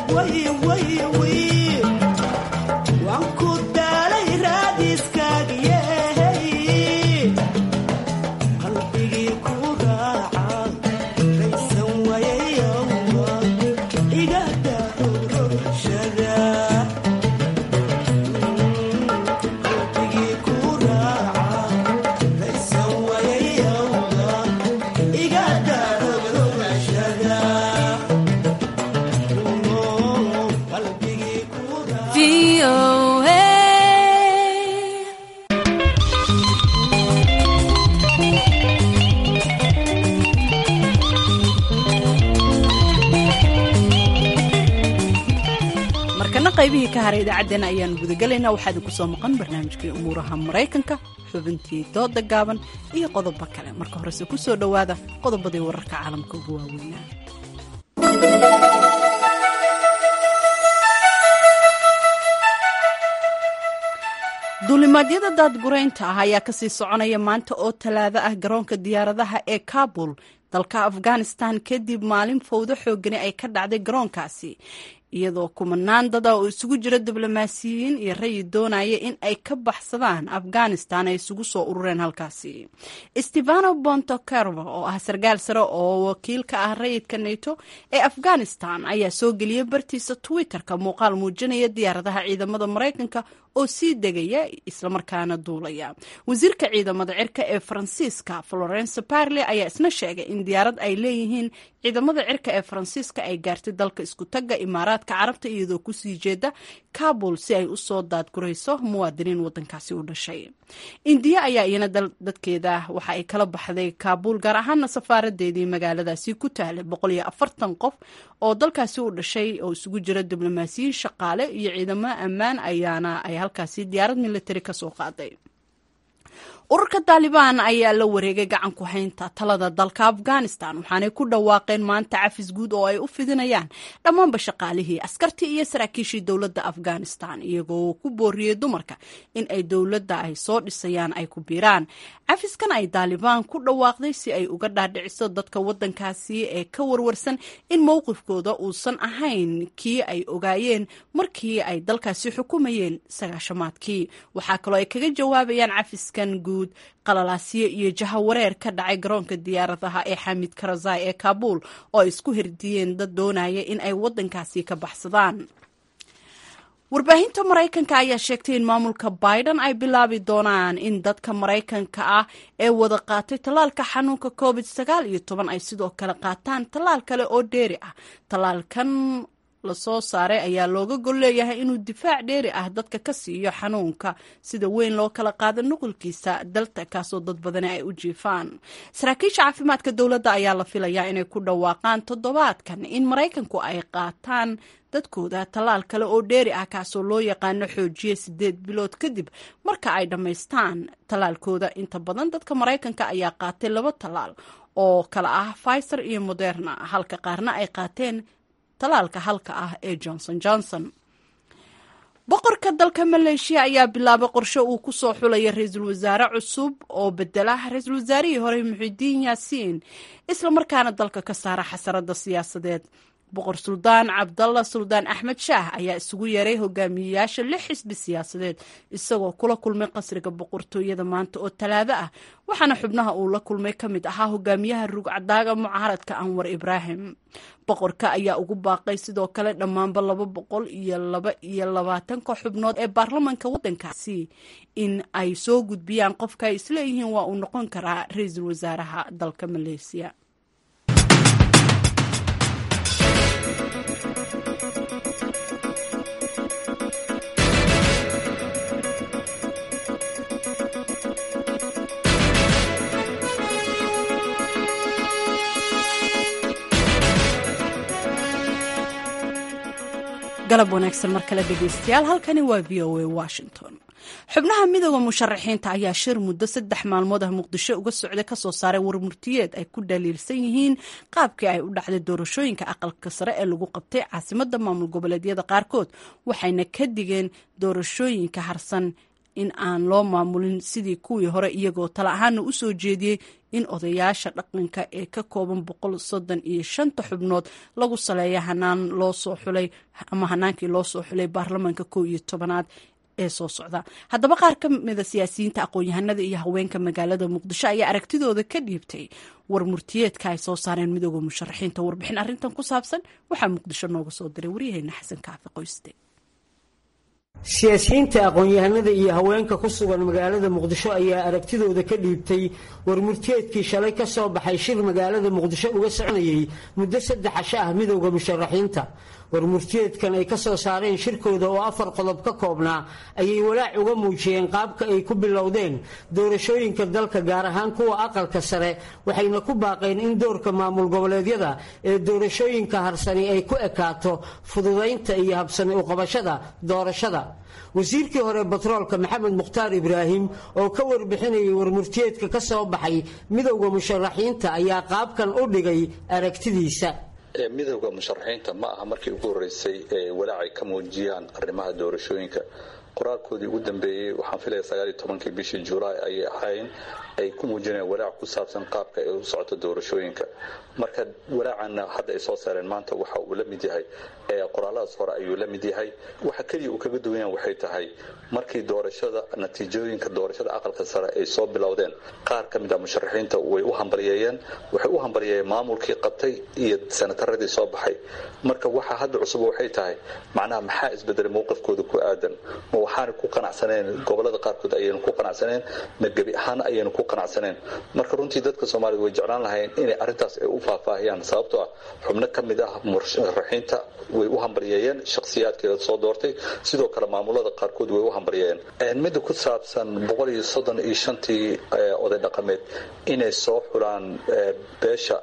qaybihii ka haray idaacaddeenna ayaanu gudagelaynaa waxaa idinku soo maqan barnaamijkii umuuraha maraykanka xubintii dooda gaaban iyo qodobo kale marka horese ku soo dhowaada qodobadii wararka caalamka ugu waaweynaa duulimaadyada daadguraynta ah ayaa kasii soconaya maanta oo talaado ah garoonka diyaaradaha ee kabul dalka afghanistan kadib maalin fowdo xoogani ay ka dhacday garoonkaasi iyadoo kumanaan dada oo isugu jira diblomaasiyiin iyo rayi doonaya in ay ka baxsadaan afghanistan ay isugu soo urureen halkaasi stefano bontokervo oo ah sarkaal sare oo wakiil ka ah rayidka nato ee afghanistan ayaa soo geliyay bartiisa twitter-ka muuqaal muujinaya diyaaradaha ciidamada maraykanka oo sii degaya islamarkaana duulaya wasiirka ciidamada cirka ee faransiiska florence parle ayaa isna sheegay in diyaarad ay leeyihiin ciidamada cirka ee faransiiska ay gaartay dalka isku tagga imaaraadka carabta iyadoo kusii jeeda kabul si ay usoo daadgurayso muwaadiniin wadankaasi u dhashay indiya ayaa iyana dadkeeda waxa ay kala baxday kabul gaar ahaana safaaradeedii magaaladaasi ku tahlay boqol iyo afartan qof oo dalkaasi u dhashay oo isugu jira diblomaasiyiin shaqaale iyo ciidamo ammaan ayaana ay halkaasi diyaarad militari kasoo qaaday ururka taalibaan ayaa la wareegay gacan ku haynta talada dalka afghanistan waxaanay ku dhawaaqeen maanta cafis guud oo ay u fidinayaan dhammaanba shaqaalihii askartii iyo saraakiishii dowladda afghanistan iyagoo ku booriyey dumarka in ay dowladda ay soo dhisayaan ay ku biiraan cafiskan ay taalibaan ku dhawaaqday si ay uga dhaadhiciso dadka wadankaasi ee ka warwarsan in mowqifkooda uusan ahayn kii ay ogaayeen markii ay dalkaasi xukumayeen sagaashamaadkii waxaa kaloo ay kaga jawaabayaan cafiskan guud qalalaasyo iyo jahawareer ka dhacay garoonka diyaaradaha ee xamid karazai ee kaabul oo ay isku hirdiyeen dad doonaya in ay wadankaasi ka baxsadaan warbaahinta maraykanka ayaa sheegtay in maamulka biden ay bilaabi doonaan in dadka maraykanka ah ee wada qaatay tallaalka xanuunka covid sagaal iyo toban ay sidoo kale qaataan tallaal kale oo dheeri ah tallaalkan lasoo saaray ayaa looga gol leeyahay inuu difaac dheeri ah dadka ka siiyo xanuunka sida weyn loo kala qaado nuqulkiisa dalta kaasoo dad badani ay u jiifaan saraakiisha caafimaadka dowladda ayaa la filayaa inay ku dhawaaqaan toddobaadkan in maraykanku ay qaataan dadkooda tallaal kale oo dheeri ah kaasoo loo yaqaano xoojiye sideed bilood kadib marka ay dhammaystaan tallaalkooda inta badan dadka maraykanka ayaa qaatay laba tallaal oo kala ah pfizer iyo moderna halka qaarna ay qaateen talaalka halka ah ee johnson johnson boqorka dalka maleeshiya ayaa bilaabay qorshe uu ku soo xulaya ra-iisul wasaare cusub oo bedela ra-iisul wasaarihii hore muxidiin yaasiin islamarkaana dalka ka saara xasarada siyaasadeed boqor suldaan cabdalla suldaan axmed shaah ayaa isugu yeeray hogaamiyeyaasha lix xisbi siyaasadeed isagoo kula kulmay qasriga boqortooyada maanta oo talaado ah waxaana xubnaha uu la kulmay ka mid ahaa hogaamiyaha rugcadaaga mucaaradka anwar ibraahim boqorka ayaa ugu baaqay sidoo kale dhammaanba laba boqol iyo laba iyo labaatanka xubnood ee baarlamanka waddankaasi in ay soo gudbiyaan qofka ay isleeyihiin waa uu noqon karaa ra-iisul wasaaraha dalka maleesiya galab wanaagsan mar kale dhegeystayaal halkani waa v o a washington xubnaha midooda musharaxiinta ayaa shir muddo saddex maalmood ah muqdisho uga socday kasoo saaray warmurtiyeed ay ku dhaliilsan yihiin qaabkii ay u dhacday doorashooyinka aqalka sare ee lagu qabtay caasimada maamul goboleedyada qaarkood waxayna ka digeen doorashooyinka harsan in aan loo maamulin sidii kuwii hore iyagoo tala ahaana u soo jeediyey in odayaasha dhaqanka ee ka kooban boqol soddon iyo shanta xubnood lagu saleeya hanaan loo soo xulay ama hanaankii loo soo xulay baarlamaanka kow iyo tobanaad ee soo socda haddaba qaar ka mida siyaasiyiinta aqoon-yahanada iyo haweenka magaalada muqdisho ayaa aragtidooda ka dhiibtay war murtiyeedka ay soo saareen midooda musharaxiinta warbixin arrintan ku saabsan waxaa muqdisho nooga soo diray waryaheena xasan kaafi qoyste siyaasiyiinta aqoon-yahanada iyo haweenka ku sugan magaalada muqdisho ayaa aragtidooda ka dhiibtay war murtiyeedkii shalay ka soo baxay shir magaalada muqdisho uga soconayay muddo saddex casho ah midowda musharaxiinta war murtiyeedkan ay ka soo saareen shirkooda oo afar qodob ka koobnaa ayay walaac uga muujiyeen qaabka ay ku bilowdeen doorashooyinka dalka gaar ahaan kuwa aqalka sare waxayna ku baaqeen in doorka maamul goboleedyada ee doorashooyinka harsani ay ku ekaato fududaynta iyo habsani uqabashada doorashada wasiirkii hore batroolka maxamed mukhtaar ibraahim oo ka warbixinayay warmurtiyeedka ka soo baxay midowda musharaxiinta ayaa qaabkan u dhigay aragtidiisa midowda musharaxiinta ma aha markii ugu horreysay ee walaacay ka muujiyaan arrimaha doorashooyinka qoraalkoodii ugu dambeeyey waxaan filaya sagaaliyo tobankii bishii julaay ayay ahayn ay ku muujinayaan walaac ku saabsan qaabka ay u socoto doorashooyinka marka walaacana hadda ay soo saareen maanta waxa uu la mid yahay qoraaladaas hore ayuu la mid yahay waxa keliya uu kaga duwan yahay waxay tahay markii doorashada natiijooyinka doorashada aqalka sare ay soo bilowdeen qaar ka mid ah musharaxiinta way u hambalyeeyeen waxay u hambalyeeyeen maamulkii qabtay iyo sanataradii soo baxay marka waxa hadda cusub waxay tahay macnaha maxaa isbedelay mowqifkooda ku aadan ma waxaana ku qanacsaneen gobolada qaarkood ayaynu ku qanacsaneen ma gebi ahaan ayaynu ku qanacsaneen marka runtii dadka soomaalida way jeclaan lahayn inay arrintaas ay u faahfaahiyaan sababtoo ah xubno ka mid ah musharaxiinta way u hambalyeeyeen shakhsiyaadkeeda soo doortay sidoo kale maamulada qaarkood way u hambalyeeyeen midda ku saabsan boqol iyo soddon iyo shantii oday dhaqameed inay soo xulaan beesha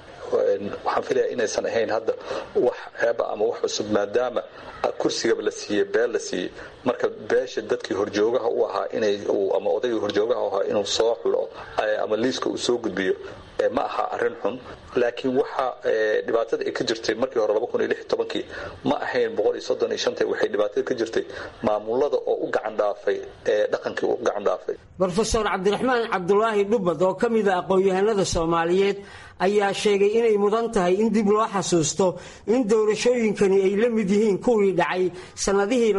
waxaan filaya inaysan ahayn hadda wax ceeba ama wax cusub maadaama kursigaba la siiyey beel la siiyey marka beesha dadkii horjoogaha u ahaa inay ama odaygii horjoogaha u ahaa inuu soo xulo ama liiska uu soo gudbiyo ma aha arrin xun laakiin waxa dhibaatada ay ka jirtay markii hore kii ma ahayn waxay dhibaatada ka jirtay maamulada oo u gacan dhaafay ee dhaqankii u gacan dhaafay rofeor cabdiraxmaan cabdulaahi dhubad oo ka mida aqoon-yahanada soomaaliyeed ayaa sheegay inay mudan tahay in dib loo xasuusto in doorashooyinkani ay la mid yihiin kuwii dhacay sannadihii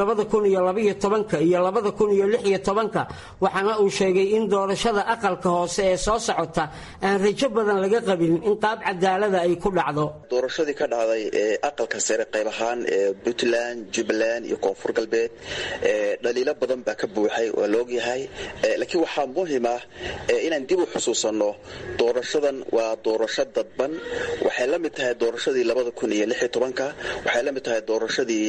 iyo iyo waxaana uu sheegay in doorashada aqalka hoose ee soo socota aan rajo badan laga qabin in qaab cadaalada ay ku dhacdo doorashadii ka dhacday ee aqalka sare qayb ahaan ee puntland jubbaland iyo koonfur galbeed dhaliilo badan baa ka buuxay waa laogyahay laakiin waxaa muhim ah inaan dib u xusuusanno doorashadan waa doorasho dadban waxay la mid tahay doorashadii waxay la mid tahay doorashadii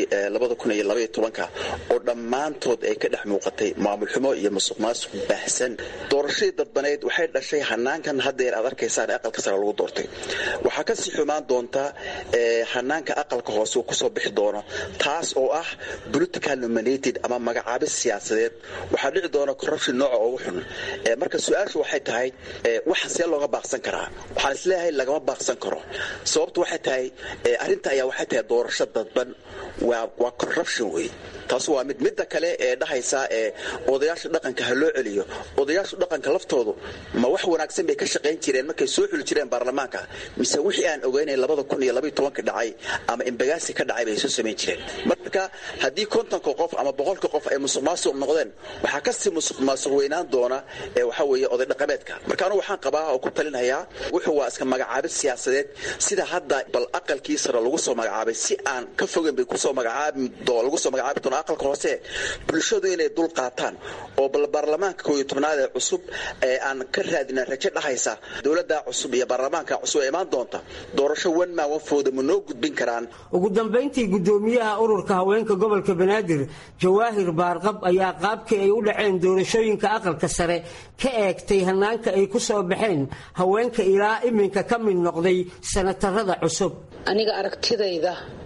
oo dhammaantood ay ka dhex muuqatay maamul xumo iyo musuq maasuq baahsan doorashadii dadbaneyd waxay dhashay hanaankan haddeer aad arkaysaan ee aqalka sare lagu doortay waxaa kasii xumaan doonta hanaanka aqalka hoose uu kusoo bixi doono taas oo ah political nominated ama magacaabis siyaasadeed waxaa dhici doona corruption nooca ugu xun marka su-aashu waxay tahay waxa see looga baaqsan karaa waxaan isleeyahay lagama baaqsan karo sababtu waxay tahay arrinta ayaa waxay tahay doorasho dadban waa corruption wey taas waa mid midda kale ee dhahaysa ee odayaasha dhaqanka ha loo celiyo odayaasha dhaqanka laftoodu ma wax wanaagsan bay ka shaqayn jireen markay soo xuli jireen baarlamaanka mise wixii aan ogeynay dhacay ama imbagaasi ka dhacay bay soo samayn jireen marka haddii kontonka qof ama boqolka qof ay musuq maasuq noqdeen waxaa kasii musuq maasuq weynaan doona ee waxa weeye oday dhaqameedka marka anugu waxaan qabaa oo ku talinayaa wuxuu waa iska magacaabid siyaasadeed sida hadda bal aqalkii sare lagu soo magacaabay si aan ka fogeyn bay kusoo magacaabi lagu soo magacaabi doona aqalka hoose bulshadu inay dul qaataan oo bal baarlamaanka kooiyo tobnaad ee cusub ee aan ka raadina rajo dhahaysa dowladda cusub iyo baarlamaanka cusub ee imaan doonta doorasho wan maa wanfooda ma noo gudbin karaan ugu dambayntii guddoomiyaha ururka haweenka gobolka banaadir jawaahir baarqab ayaa qaabkii ay u dhaceen doorashooyinka aqalka sare ka eegtay hanaanka ay ku soo baxeen haweenka ilaa iminka ka mid noqday sanatarada cusub aniga aragtidayda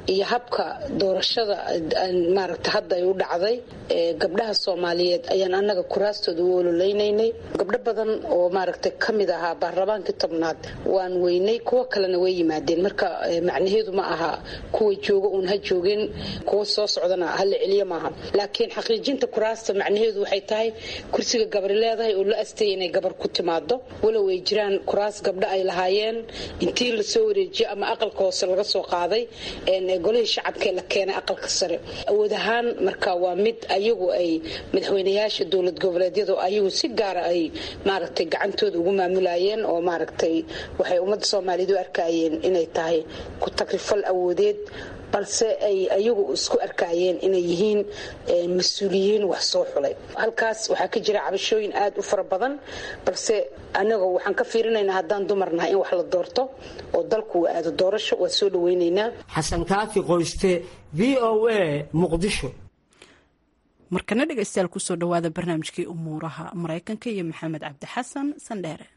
iyo habka doorashada maaragta hadda ay u dhacday gabdhaha soomaaliyeed ayaan annaga kuraastooda u ololeynaynay gabdho badan oo maaragta ka mid ahaa baarlamaankii tobnaad waan weynay kuwo kalena way yimaadeen marka macnaheedu ma aha kuwa jooga uun ha joogeen kuwa soo socdana hala celiyo maaha laakiin xaqiijinta kuraasta macnaheedu waxay tahay kursiga gabari leedahay oo la astayay inay gabar ku timaado walow ay jiraan kuraas gabdho ay lahaayeen intii lasoo wareejiyo ama aqalka hoose laga soo qaaday golihii shacabkaee la keenay aqalka sare awood ahaan marka waa mid ayagu ay madaxweynayaasha dowlad goboleedyadu ayagu si gaara ay maaragtay gacantooda ugu maamulayeen oo maaragtay waxay ummadda soomaaliyeed u arkayeen inay tahay ku takrifal awoodeed balse ay ayagu isku arkaayeen inay yihiin mas-uuliyiin wax soo xulay halkaas waxaa ka jira cabashooyin aada u fara badan balse anagoo waxaan ka fiirinaynaa haddaan dumarnahay in wax la doorto oo dalku uu aado doorasho waa soo dhaweynaynaa xasan kaafi qoyste v o a muqdisho markana dhegaystayaal kusoo dhawaada barnaamijkii umuuraha maraykanka iyo maxamed cabdi xasan sandheere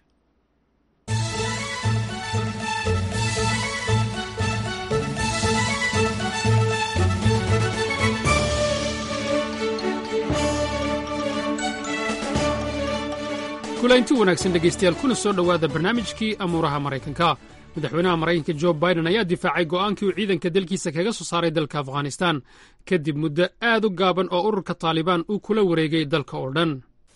kulaynti wanaagsan dhegaystayaal kuna soo dhowaada barnaamijkii amuuraha maraykanka madaxweynaha maraykanka jo biden ayaa difaacay go'aankii uu ciidanka dalkiisa kaga soo saaray dalka afghanistan kadib muddo aad u gaaban oo ururka taalibaan uu kula wareegay dalka oo dhan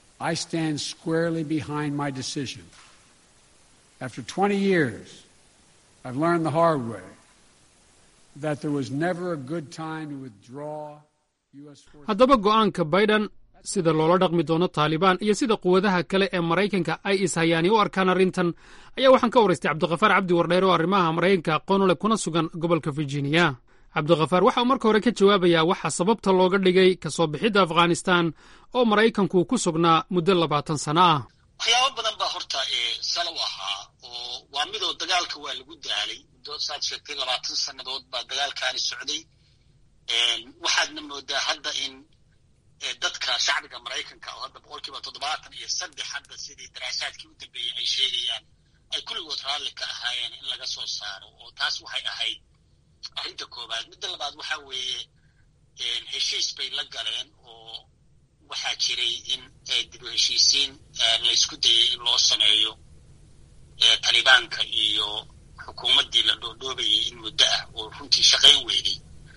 haddaba go'aanka biden sida loola dhaqmi doono taalibaan iyo sida quwadaha kale ee maraykanka ay ishayaani u arkaan arrintan ayaa waxaan ka waraystay cabdikhafaar cabdi wardheer oo arrimaha maraykanka aqoonule kuna sugan gobolka virginia cabdikhafaar waxa uu marka hore ka jawaabayaa waxa sababta looga dhigay ka soo bixidda afghanistan oo maraykanku ku sugnaa muddo labaatan sano ah waxyaabo badan baa horta salow ahaa oo waa midoo dagaalka waa lagu daalay muddo saad sheegtay labaatan sannadood baa dagaalkaani socday waxaadna moodaa hadda in dadka shacbiga maraykanka oo hadda boqolkiiba toddobaatan iyo saddex hadda sidii daraasaadkii u dambeeyey ay sheegayaan ay kulligood raalli ka ahaayeen in laga soo saaro oo taas waxay ahayd arrinta koowaad midda labaad waxa weeye heshiis bay la galeen oo waxaa jiray in dib u heshiisiin laysku dayay in loo sameeyo talibaanka iyo xukuumaddii la dhoodhoobayay in muddo ah oo runtii shaqayn weynay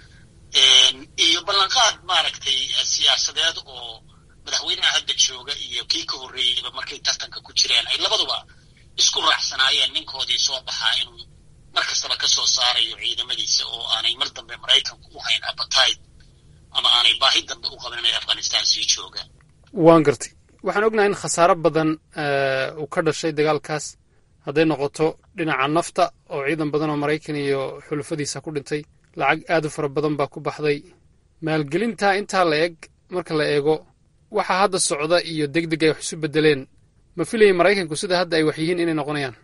iyo ballanqaad maaragtay siyaasadeed oo madaxweynaha hadda jooga iyo kii ka horreeyeyba markay tartanka ku jireen ay labaduba isku raacsanaayeen ninkoodii soo baxaa inuu mar kastaba ka soo saarayo ciidamadiisa oo aanay mar dambe maraykanku u hayn abatide ama aanay baahi dambe u qaban inay afghanistan sii joogaan waan gartay waxaan ognahay in khasaaro badan uu ka dhashay dagaalkaas hadday noqoto dhinaca nafta oo ciidan badan oo maraykan iyo xulufadiisa ku dhintay lacag aad u fara badan baa ku baxday maalgelintaa intaa la eg marka la eego waxa hadda socda iyo deg deg ay wax isu bedeleen ma filayay maraykanku sida hadda ay wax yihiin inay noqonayaan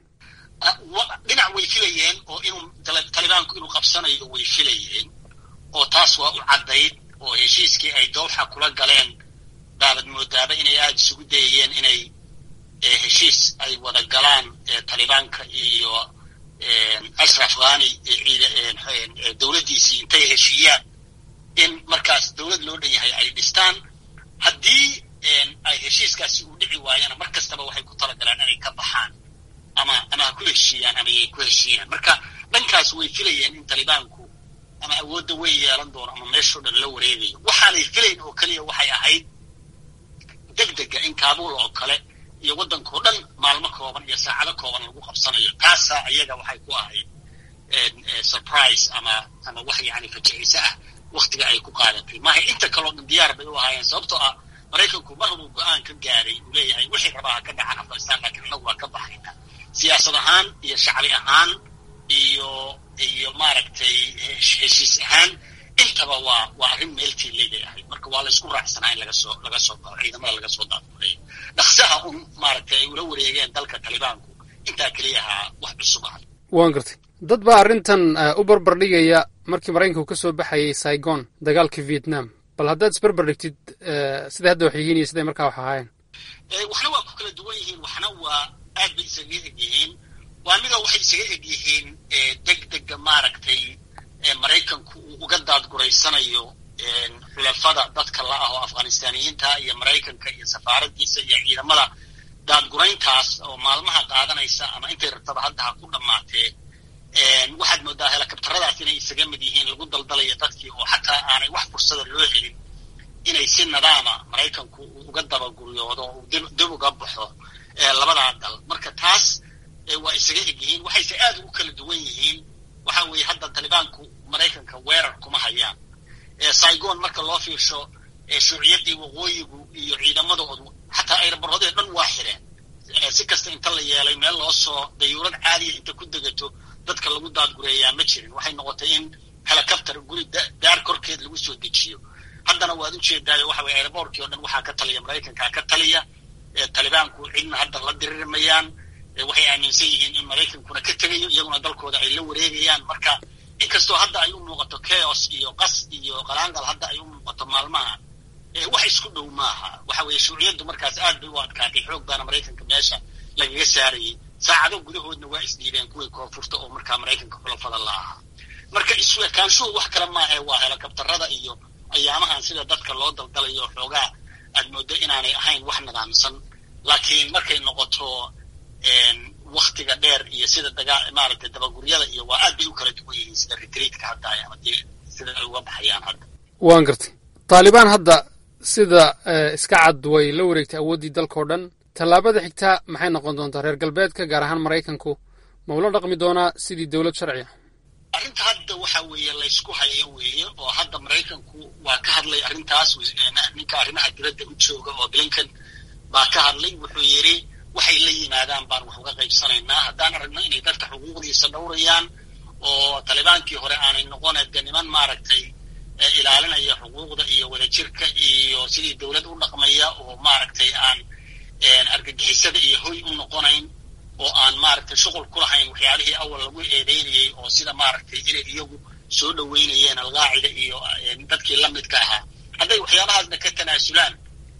dhinac way filayeen oo inuu talibaanku inuu qabsanayo way filayeen oo taas waa u caddayd oo heshiiskii ay dowxa kula galeen baabad moodaaba inay aada isugu dayayeen inay heshiis ay wada galaan talibaanka iyo ashraf khani dowladdiisii intay heshiiyaan in markaas dowlad loo dhan yahay ay dhistaan haddii ay heshiiskaasi uu dhici waayana mar kastaba waxay ku talagalaan inay ka baxaan ama ama ha ku heshiiyaan ama yay ku heshiiyaan marka dhankaas way filayeen in talibaanku ama awoodda way yeelan doono ama meeshoo dhan la wareegayo waxaanay filayn oo keliya waxay ahayd deg dega in kaabul oo kale iyo waddankao dhan maalmo kooban iyo saacado kooban lagu qabsanayo taasaa iyaga waxay ku ahayd surprise ama ama wax yani fajiciise ah waktiga ay ku qaadatay maaha inta kaloo dhan diyaar bay u ahaayeen sababtoo ah maraykanku mar haduu go-aan ka gaaray uu leeyahay wixii rabaa ha ka dhacan afghanistan laakiin annagu waa ka baxayna siyaasad ahaan iyo shacbi ahaan iyo iyo maaragtay heshiis ahaan intaba waa waa arrin meeltii leeday ahayd marka waa laysku raacsanaa in laga soo laga soo bao ciidamada laga soo daafulay dhaqsaha un maaragtay ay ula wareegeen dalka talibaanku intaa keliya ahaa wax cusub ahay waan gartay dad baa arrintan u barbar dhigaya markii maraykanku ka soo baxayay saigon dagaalkii vietnam bal haddaad isbarbar dhigtid siday hadda wax yihiin iyo siday markaa wax ahaayeen waxna waa ku kala duwan yihiin waxna waa aad bay isaga eg yihiin waa midoo waxay isaga eg yihiin deg dega maaragtay maraykanku daadguraysanayo xulafada dadka la ah oo afghanistaaniyiinta iyo maraykanka iyo safaaradiisa iyo ciidamada daadgurayntaas oo maalmaha qaadanaysa ama intay rabtaba hadda ha ku dhammaatee waxaad moodaa helikabtaradaas inay isaga mid yihiin lagu daldalayo dadkii oo xataa aanay wax fursada loo helin inay si nadaama maraykanku uu uga dabaguryoodo uu dib uga baxo labadaa dal marka taas waa isaga eg yihiin waxayse aad ugu kala duwan yihiin waxa weeye hadda talibaanku maraykanka weerar kuma hayaan saigon marka loo fiirsho shuuciyaddii waqooyigu iyo ciidamadoodu xataa ayrabaroodee dhan waa xireen si kasta inta la yeelay meel loo soo dayuurad caadiya inta ku degato dadka lagu daadgureeyaa ma jirin waxay noqotay in helicopter guri daar korkeed lagu soo dejiyo haddana waad ujeedaayo waxa weye airboortkii o dhan waxaa ka taliya maraykankaa ka taliya talibaanku cidna hadda la diririmayaan waxay aaminsan yihiin in maraykankuna ka tegayo iyaguna dalkooda ay la wareegayaan marka inkastoo hadda ay u muuqato chaos iyo qas iyo qalaangal hadda ay u muuqato maalmaha wax isku dhow maaha waxa weeye shuuciyaddu markaas aad bay u adkaatay xoog baana maraykanka meesha lagaga saarayay saacado gudahoodna waa isdhiibeen kuwii koonfurta oo markaa maraykanka xulafada la ahaa marka isweekaanshuhu wax kale maahae waa helikabtarada iyo ayaamahan sida dadka loo daldalayo xoogaa aad mooddo inaanay ahayn wax nidaamsan laakiin markay noqoto waktiga dheer iyo sida dagaa maaragtay dabaguryada iyo waa aad bay u kala duwan yihiin sida retriitka hadda ama dee sida ay uga baxayaan hadda waan gartay taalibaan hadda sida iska cad way la wareegtay awooddii dalkao dhan tallaabada xigtaa maxay noqon doontaa reer galbeedka gaar ahaan maraykanku ma ula dhaqmi doonaa sidii dowlad sharciya arrinta hadda waxa weeye laysku hayo weeye oo hadda maraykanku waa ka hadlay arrintaas ninka arrimaha dibadda u jooga oo blinken baa ka hadlay wuxuu yidhi waxay la yimaadaan baan wax uga qaybsanaynaa haddaan aragno inay dadka xuquuqdiisa dhowrayaan oo talibaankii hore aanay noqone de niman maaragtay ilaalinaya xuquuqda iyo wadajirka iyo sidii dowlad u dhaqmaya oo maaragtay aan argagixisada iyo hoy u noqonayn oo aan maaragtay shuqul ku lahayn waxyaalihii awal lagu eedeynayay oo sida maaragtay inay iyagu soo dhoweynayeen alqaacida iyo dadkii la midka ahaa hadday waxyaabahaasna ka tanaasulaan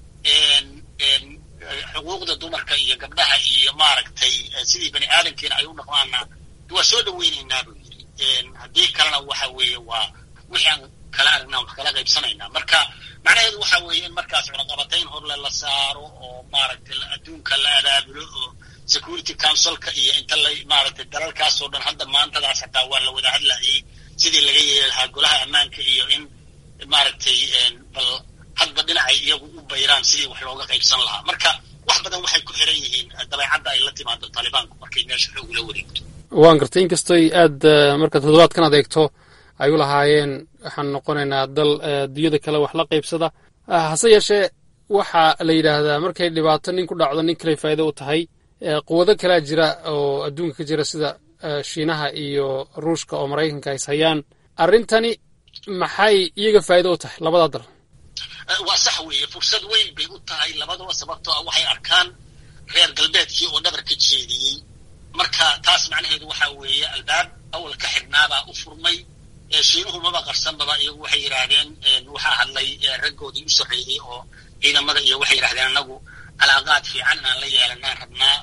xuquuqda dumarka iyo gabdhaha iyo maaragtay sidii bani aadamkiina ay u dhaqmaana waa soo dhoweynaynaa buu yidhi haddii kalena waxa weeye waa wixii aan kala aragnaa wax kala qaybsanaynaa marka macnaheedu waxa weeye in markaas cunaqabatayn horle la saaro oo maaragtay adduunka la abaabulo oo security councilka iyo inta la maaragtay dalalkaasoo dhan hadda maantadaas hataa waa la wada hadlayay sidii laga yeeli lahaa golaha ammaanka iyo in maaragtay bal hadba dhinacay iyagu u bayraan sidii wax looga qaybsan lahaa marka wax badan waxay ku xiran yihiin dabeecadda ay la timaado taalibaanku markay meesha xoog la wareegto waan gartay inkastoy aad marka toddobaadkan adeegto ay u lahaayeen waxaan noqonaynaa dal dunyada kale wax la qaybsada hase yeeshee waxaa la yidhaahdaa markay dhibaato nin ku dhacdo nin kaley faa'iido u tahay quwado kalea jira oo adduunka ka jira sida shiinaha iyo ruushka oo maraykanka is hayaan arrintani maxay iyaga faa'iido u tahay labada dal waa sax weeye fursad weyn bay u tahay labadaba sababtoo ah waxay arkaan reer galbeedkii oo dhabarka jeediyey marka taas macnaheedu waxa weeye albaab awal ka xidhnaabaa u furmay shiinuhu maba qarsanbaba iyagu waxay yidhaahdeen waxaa hadlay raggoodii u sarreeyey oo ciidamada iyo waxay yidhahdeen anagu calaaqaad fiican inaan la yeelanaan rabnaa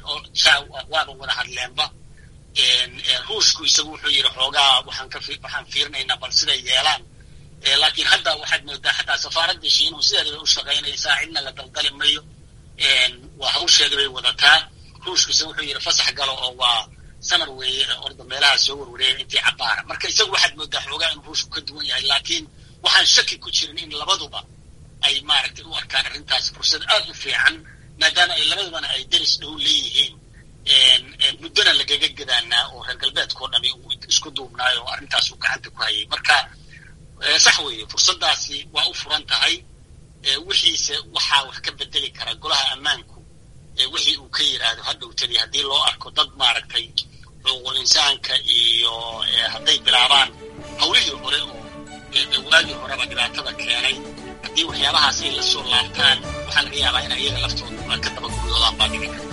waaba wada hadleenba ruushku isagu wuxuu yidhi xoogaa waxaan ka waxaan fiirinaynaa bal siday yeelaan laakiin hadda waxaad moodaa xataa safaaraddii shiinuhu sideeda bay u shaqaynaysaa cidna la daldali mayo waa hawsheeda bay wadataa ruushkuse wuxuu yidhi fasax galo oo waa samar weeye orda meelaha soo warwareeya intii cabaara marka isagu waxaad moodaa xoogaa inuu ruushku ka duwan yahay laakiin waxaan shaki ku jirin in labaduba ay maaragtay u arkaan arrintaas fursad aad u fiican maadaama ay labadubana ay deris dhow leeyihiin muddona lagaga gadaanaa oo reer galbeedkao dhami uu isku duubnaayo oo arrintaas uu gacanta ku hayay marka sax weeye fursaddaasi waa u furan tahay wixiise waxaa wax ka bedeli kara golaha ammaanku wixii uu ka yidhaahdo hadhowtadii haddii loo arko dad maaragtay xuquuqul insaanka iyo hadday bilaabaan hawlihii hore oo waagii horeba dhibaatada keenay haddii waxyaabahaas ay la soo laabtaan waxaa laga yaabaa in ayaga laftooda ka daba guryoodaan baa dhici karta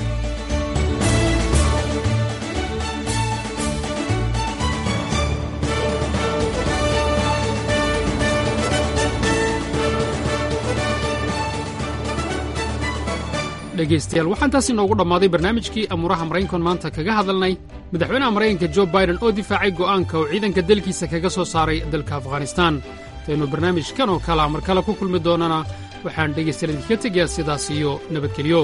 dhegaystayaal waxaan taas inoogu dhammaaday barnaamijkii amuuraha maraykankan maanta kaga hadalnay madaxweynaha maraykanka jo baiden oo difaacay go'aanka uu ciidanka dalkiisa kaga soo saaray dalka afghanistaan intaynu barnaamijkan oo kala mar kale ku kulmi doonana waxaan dhegaystayaal idinka tegayaa sidaas iyo nabadgelyo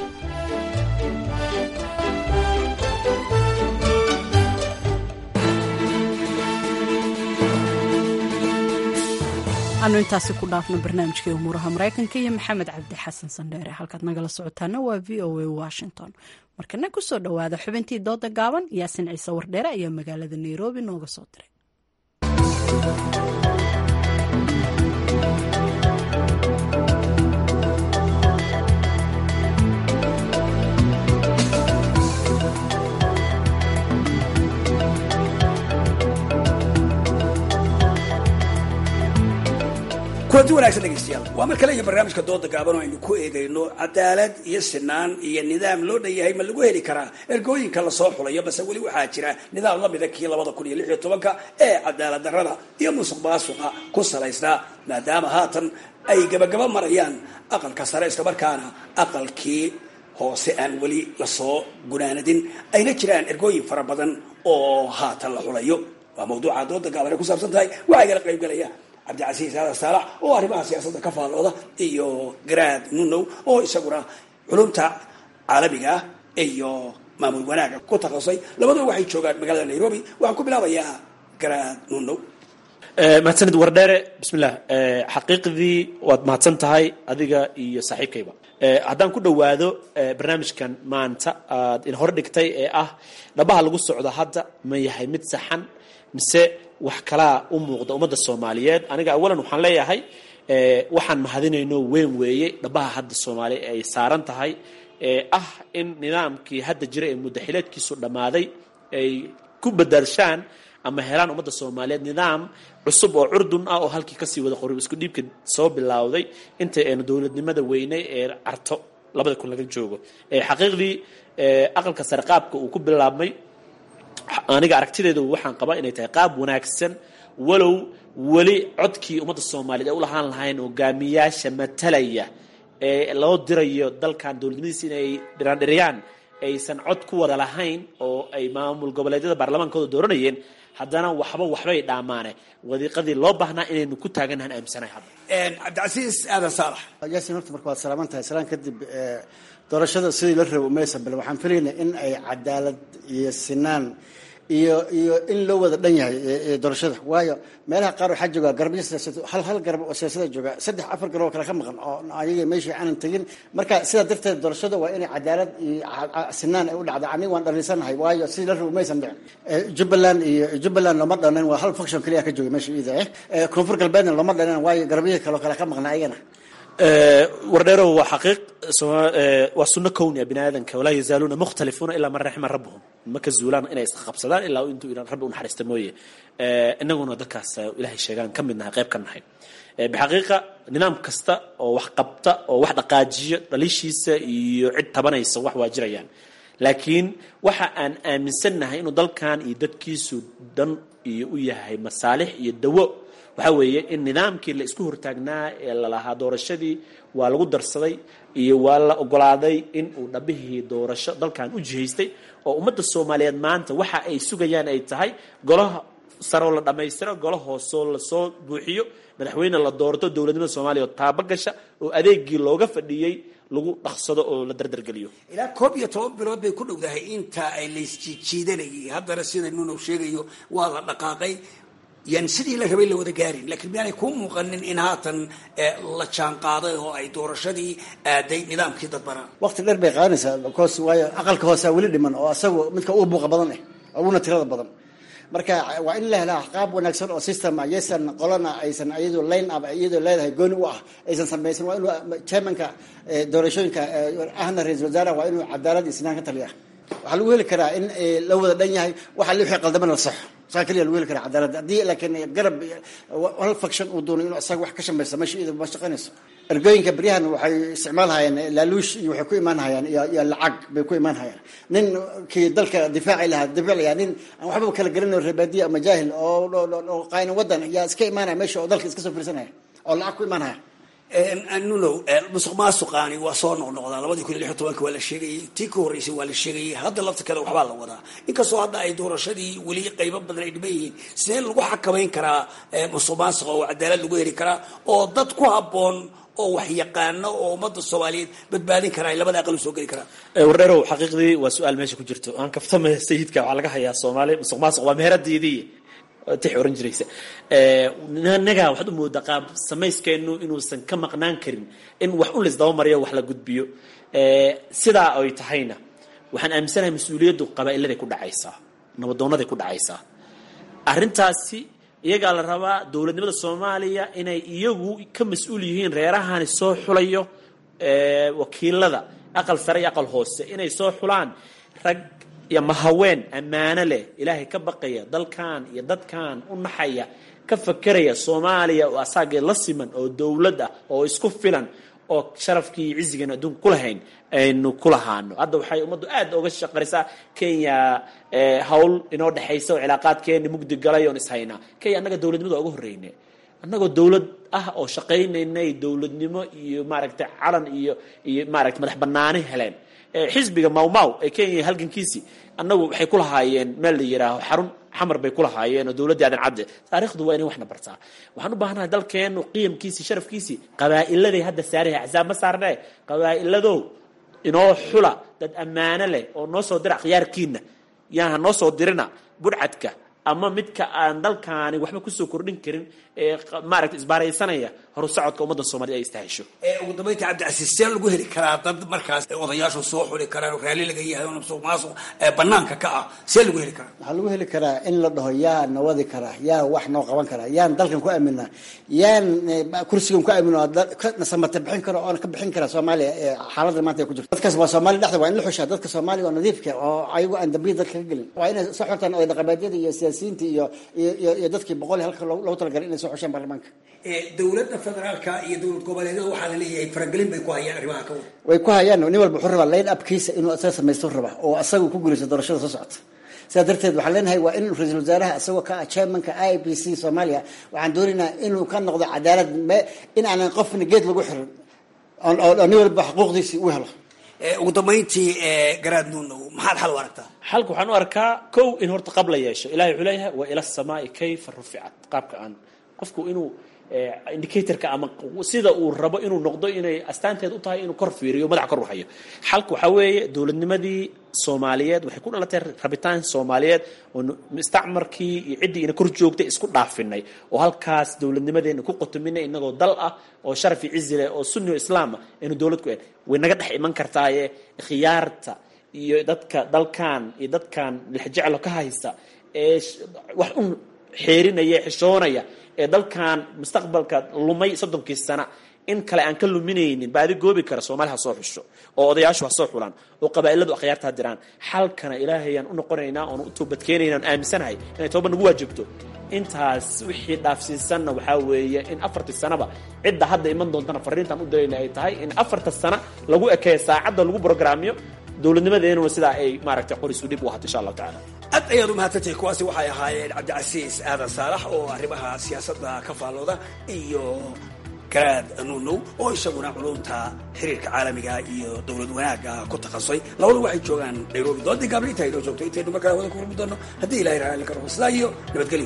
anu intaasi ku dhaafno barnaamijkai umuuraha maraykanka iyo maxamed cabdi xasan sandheere halkaad nagala socotaana waa v o a washington markana kusoo dhowaada xubintii dooda gaaban yaasin ciise wardheere ayaa magaalada nairobi nooga soo diray kulanti wanagsan dhegeystayaal waa mar kale iyo barnaamijka dooda gaaban oo aynu ku eegayno cadaalad iyo sinaan iyo nidaam loo dhan yahay ma lagu heli karaa ergooyinka lasoo xulayo base weli waxaa jira nidaam lamida kii labada kun iyo lix iyo tobanka ee cadaalad darrada iyo musuq maasuqa ku salaysnaa maadaama haatan ay gabagaba marayaan aqalka sare islamarkaana aqalkii hoose aan weli lasoo gunaanadin ayna jiraan ergooyin fara badan oo haatan la xulayo waa mawduuca dooda gaaban ay ku saabsan tahay waxaa igala qaybgalaya cabdicasiis aadan saalax oo arrimaha siyaasadda ka faallooda iyo garaad nunow oo isaguna culumta caalamiga ah iyo maamul wanaaga ku takhasusay labaduba waxay joogaan magaalada nairobi waxaan ku bilaabayaa garaad nunow mahadsanid wardheere bismillah xaqiiqdii waad mahadsan tahay adiga iyo saaxiibkayba haddaan ku dhowaado barnaamijkan maanta aad in hor dhigtay ee ah dhabaha lagu socdo hadda ma yahay mid saxan mise wax kalaa u muuqda ummadda soomaaliyeed aniga awalan waxaan leeyahay waxaan mahadinayno weyn weeye dhabaha hadda soomaaliya ay saaran tahay ee ah in nidaamkii hadda jira ee muddaxileedkiisu dhammaaday ay ku badaarshaan ama helaan ummadda soomaaliyeed nidaam cusub oo curdun ah oo halkii kasii wada qori isku dhiibka soo bilowday inta aynu dowladnimada weynay ee carto labada kun laga joogo xaqiiqdii aqalka sare qaabka uu ku bilaabmay aniga aragtideedu waxaan qabaa inay tahay qaab wanaagsan walow weli codkii ummadda soomaaliyeed ay u lahaan lahayn hogaamiyaasha matalaya ee loo dirayo dalkan dowladnimadiisa inay dhiraandhiriyaan aysan cod ku wada lahayn oo ay maamul goboleedyada baarlamaankooda dooranayeen haddana waxba waxbay dhaamaane wadiiqadii loo baahnaa inaynu ku taaganahan aaminsanahay hadda cabdicasiis aadan saalax yaasin horta marka waad salaaman tahay salaan kadib doorashada sidii la rabo umaysan bale waxaan filaynaa in ay cadaalad iyo sinaan iyo iyo in loo wada dhan yahay doorashada waayo meelaha qaar waxaa jooga garabyo siyaasad hal hal garab oo siyaasada jooga saddex afar garab oo kale ka maqan oo ayaga meeshii aanan tegin marka sidaa darteed doorashada waa inay cadaalad iyo sinaan ay u dhacda aniga waan dhalinsanahay waayo sidii la rabo maysan dhicin jubbaland iyo jubbaland looma dhanan waa hal function keliya ka jooga meesha iida eh koonfur galbeedna looma dhanan waayo garabyihii kale oo kale ka maqna ayagana wardheero waa xaqiiq waa sunno kownia bini aadanka walaa yazaaluuna mukhtalifuuna ilaa man raxima rabbuhum ma ka zuulaan inay isqabsadaan ilaa intuu ilan rabbi unaxariista mooye inaguna dadkaas ilahay sheegaan ka mid nahay qayb ka nahay bixaqiiqa nidaam kasta oo wax qabta oo wax dhaqaajiyo dhaliishiisa iyo cid tabanaysa wax waa jirayaan laakiin waxa aan aaminsannahay inuu dalkan iyo dadkiisu dan iyo u yahay masaalix iyo dawo waxaa weeye in nidaamkii la isku hortaagnaa ee lalahaa doorashadii waa lagu darsaday iyo waa la ogolaaday in uu dhabihii doorasho dalkan u jihaystay oo ummadda soomaaliyeed maanta waxa ay sugayaan ay tahay golaha saroo la dhammaystiro golo hoosoo lasoo buuxiyo madaxweyne la doorto dowladnimada soomaaliya oo taaba gasha oo adeegii looga fadhiyey lagu dhaqsado oo la dardargeliyo ilaa koob iyo toban bilood bay ku dhowdahay inta ay laysjiijiidanayay haddana sida nunow sheegayo waa la dhaqaaqay yan sidii la rabay la wada gaarin lakiin miyaanay kuu muuqanin in haatan la jaan qaaday oo ay doorashadii aaday nidaamkii dadbanaa waqti dheer bay qaadanaysaa because waayo aqalka hoosea weli dhiman oo asagu midka uu buuqa badan eh uguna tirada badan marka waa in la helaa qaab wanaagsan oo system ah yaysan qolana aysan iyadoo line up iyadoo leedahay gooni u ah aysan samaysan waa inuu chairmanka doorashooyinka ahna ra-isul wasaaraha waa inuu cadaalad iyo sinaan ka taliya waxaa lagu heli karaa in la wada dhan yahay waxa li wixii qaldamana la saxo saa keliya lagu heli karaa cadaalad haddii laakiin garab hal faction uu doono inuu isaga wax ka shamaysa meesha iyada ma shaqaynayso ergooyinka beryahan waxay isticmaalhayaan laaluush iyo waxay ku imaan hayaan iyo lacag bay ku imaan hayaan nin kii dalka difaaci lahaa difaaclaya nin aan waxbaba kala garanayo reebaadiya ama jaahil oo qayna wadan yaa iska imaanaya meesha oo dalka iska soo fiirsanaya oo lacag ku imaan haya nunow musuq maasuqaani waa soo noqnoqdaa labadii kun iyo lix iyo tobanka waa la sheegayay tii ka horreysay waa la sheegayay hadda laftirkeeda waxbaa la wadaa inkastoo hadda ay doorashadii weli qaybo badan ay dhiban yihiin sidee lagu xakamayn karaa musuq maasuqa oo cadaalad lagu heli karaa oo dad ku habboon oo wax yaqaano oo ummadda soomaaliyeed badbaadin karaa ay labada aqal u soo geli karaan wardheerow xaqiiqdii waa su-aal meesha ku jirto aan kaftamaya sayidka waxaa laga hayaa soomaali musuq maasuq waa meheradiidii tix oran jiraysa naga waxaad u moodaa qaab samayskeenu inuusan ka maqnaan karin in wax un laisdaba mariyo wax la gudbiyo sidaa ay tahayna waxaan aaminsanahay mas-uuliyaddu qabaa'iladay ku dhacaysaa nabadoonaday ku dhacaysaa arrintaasi iyagaa la rabaa dowladnimada soomaaliya inay iyagu ka mas-uul yihiin reerahani soo xulayo wakiilada aqal sare iyo aqal hoose inay soo xulaan rag iyo mahaween ammaano leh ilaahay ka baqaya dalkan iyo dadkan u naxaya ka fakeraya soomaaliya oo asaagee la siman oo dowlad ah oo isku filan oo sharafkii iyo cizigan adduunka kulahayn aynu ku lahaano hadda waxay ummaddu aad oga shaqarisaa kenya hawl inoo dhexaysa oo cilaaqaadkeeni mugdi galay oon ishaynaa kenya annaga dowladnimada waa uga horreyne annagoo dowlad ah oo shaqaynaynay dowladnimo iyo maaragtay calan iyo iyo maaragtay madax banaani heleen xisbiga mawmaw ee kenya halgankiisii annagu waxay ku lahaayeen meel la yidhaaho xarun xamar bay ku lahaayeen oo dowladdii aadan cadde taariikhdu waa inay waxna bartaa waxaan u baahanahay dalkeenu qiyamkiisii sharafkiisii qabaa'iladay hadda saarahay axsaab ma saarnee qabaa'iladow inoo xula dad ammaano leh oo noo soo dira khiyaarkiina yaaha noo soo dirina budhcadka ama midka aan dalkaani waxba kusoo kordhin karin ee maaragta isbaaraysanaya horu socodka ummadda soomaaliyed ay istahesho ugu dambeynta cabdicasiis see lagu heli karaa dad markaas odayaashu soo xuli karaan oo raalli laga yahay oo musuq maasuq banaanka ka ah see lagu heli karaa waxaa lagu heli karaa in la dhaho yaa na wadi karaa yaa wax noo qaban karaa yaan dalkan ku aaminaa yaan kursigan ku aamin nasamata bixin karo oona ka bixin kara soomaaliya xaaladda maanta ay ku jirto dadkaas waa soomaaliya dhexda waa in la xushaa dadka soomaaliya oo nadiifka oo ayagu aan dambiya dalka ka gelin waa inay soo xultaan oday dhaqameedyada iyo siyaasiyiinta iyo iyo iyo dadkii boqol halka loogu talagalay inay soo xushaan baarlamaanka dowladda federaalka iyo dowlad goboleedyada waxaa la leeyahay faragelin bay ku hayaan arrimaha ka wada way ku hayaan nin walba wuxuu rabaa line upkiisa inuu asaga samaysto rabaa oo asaga ku guulaysto doorashada soo socota sidaa darteed waxaan leenahay waa in ra-iisul wasaaraha isagoo ka ah chairmanka i b c soomaaliya waxaan doonaynaa inuu ka noqdo cadaalad in aanan qofna geed lagu xirin oo nin walba xuquuqdiisii u helo ugu dambeyntii garaad nuunow maxaad xal u aragtaa xalka waxaan u arkaa kow in horta qab la yeesho ilahay wuxuu leeyahay wa ila samaai kayfa ruficat qaabka aan qofku inuu indicatorka ama sida uu rabo inuu noqdo inay astaanteed u tahay inuu kor fiiriyo madaxa kor u hayo xalka waxaa weeye dowladnimadii soomaaliyeed waxay ku dhalatay rabitaan soomaaliyeed oo mustacmarkii iyo ciddii ina kor joogtay isku dhaafinay oo halkaas dowladnimadeena ku qotominay inagoo dal ah oo sharaf iyo cizi leh oo sunni o islaam ah aynu dowlad ku en way naga dhex iman kartaaye khiyaarta iyo dadka dalkan iyo dadkan lixjeclo ka haysta ee wax un xeerinaya xishoonaya ee dalkan mustaqbalka lumay soddonkii sana in kale aan ka luminaynin baadi goobi kara soomaali ha soo xusho oo odayaashu ha soo xulaan oo qabaa'iladu akhyaarta ha diraan xalkana ilaahayaan u noqonaynaa oon u toobadkeenayna on aaminsanahay inay tooba nagu waajibto intaas wixii dhaafsiisanna waxaa weeye in afartii sanaba cidda hadda iman doontana fariintaan u dirayna ay tahay in afarta sana lagu ekeeyo saacadda lagu brograamiyo dowladnimadeenuna sidaa ay maaragtay qorisu dhib u ahato insha allahu tacala aad ayaad u mahadsantahay kuwaasi waxay ahaayeen cabdicasiis aadan saalax oo arrimaha siyaasadda ka faallooda iyo garaad nuunow oo isaguna culumta xiriirka caalamiga iyo dowlad wanaagga ku takhasusay labadu waxay joogaan nairobi doodii gaabli intaa inoo joogto intaynu markaa wada ku kulmi doono haddii ilahay raalli karo sidaa iyo nabadgelyo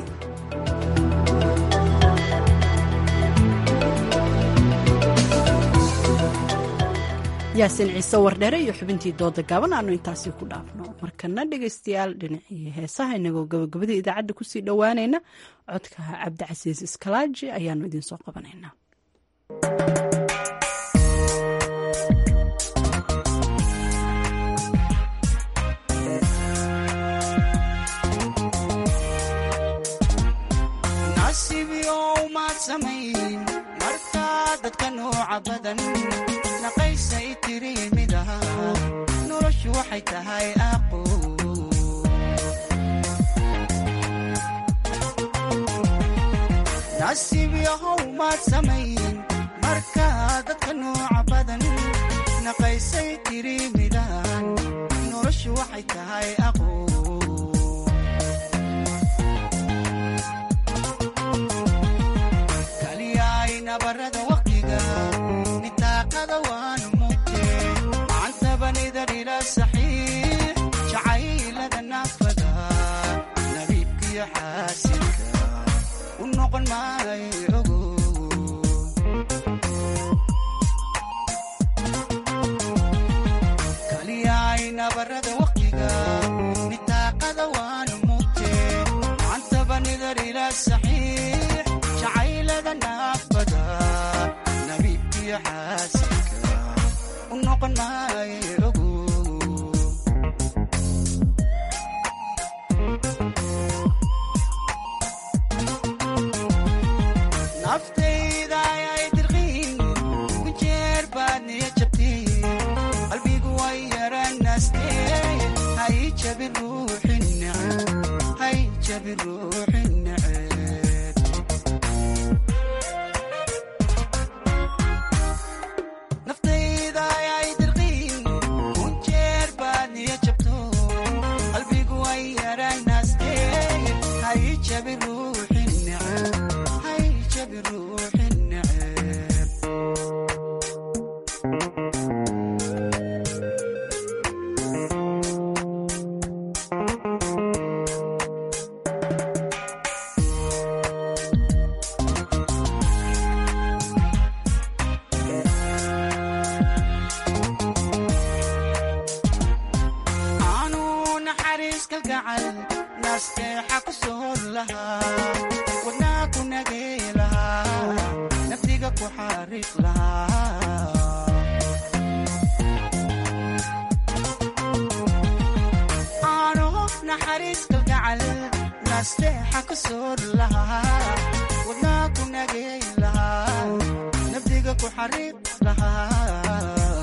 yaasin ciise wardheere iyo xubintii dooda gaaban aanu intaasi ku dhaafno markana dhegaystayaal dhinacii heesaha inagoo gabagabadii idaacadda kusii dhowaanayna codka cabdicasiis iskalaaji ayaanu idinsoo qabanaynaa dadka nooca badan naqaysay tiri mid aha noloshu waxay tahay aqu nasiib yahow maad samayn marka dadka nooca badan naqaysay tiri midahan noloshu waxay tahay aqu kaliyaay nabarada waqtiga noqon maayo ogo kaliyaay nabarada waqtiga nitaaqada waanu mugte macantaba nidar ila saxiix jacaylada naafada nabiibkiyo xaasinka u noqon maayo ogo naftayda ayay dirqiin ku jeer baad niya jabtiin qalbigu way yaranaastee hay jabi ruuxi neceb hay jabi ruuxi neceb naftayda ayay dirqiin ku jeer baad niya jabto qalbigu way yaranaastee hay jabi ruuxi neceb hay jabi ruuxi neceb aanu naxariis kalgacal nasteexa ku soor lahaa wadnaa ku nagey lahaa naftiga ku xariiq lahaa aanu naxariis kalgacal nasteexa ku soor lahaa wadnaa ku nagey lahaa naftiga ku xariiq lahaa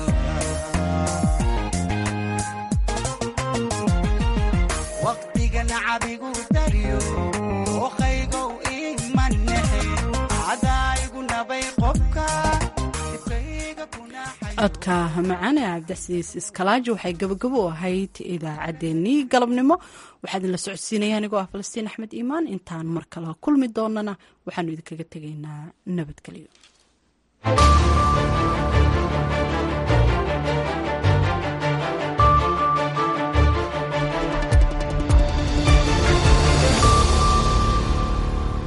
waqtiga nacabigu daryo oqaygow imanexe cadaayigu nabay qobka dibkayga codka macaan ee cabdixasiis iskalaaji waxay gabagabo u ahayd idaacaddeenii galabnimo waxaa idinla socodsiinaya anigoo ah falastiin axmed iimaan intaan mar kale kulmi doonana waxaanu idinkaga tegaynaa nabadgelyo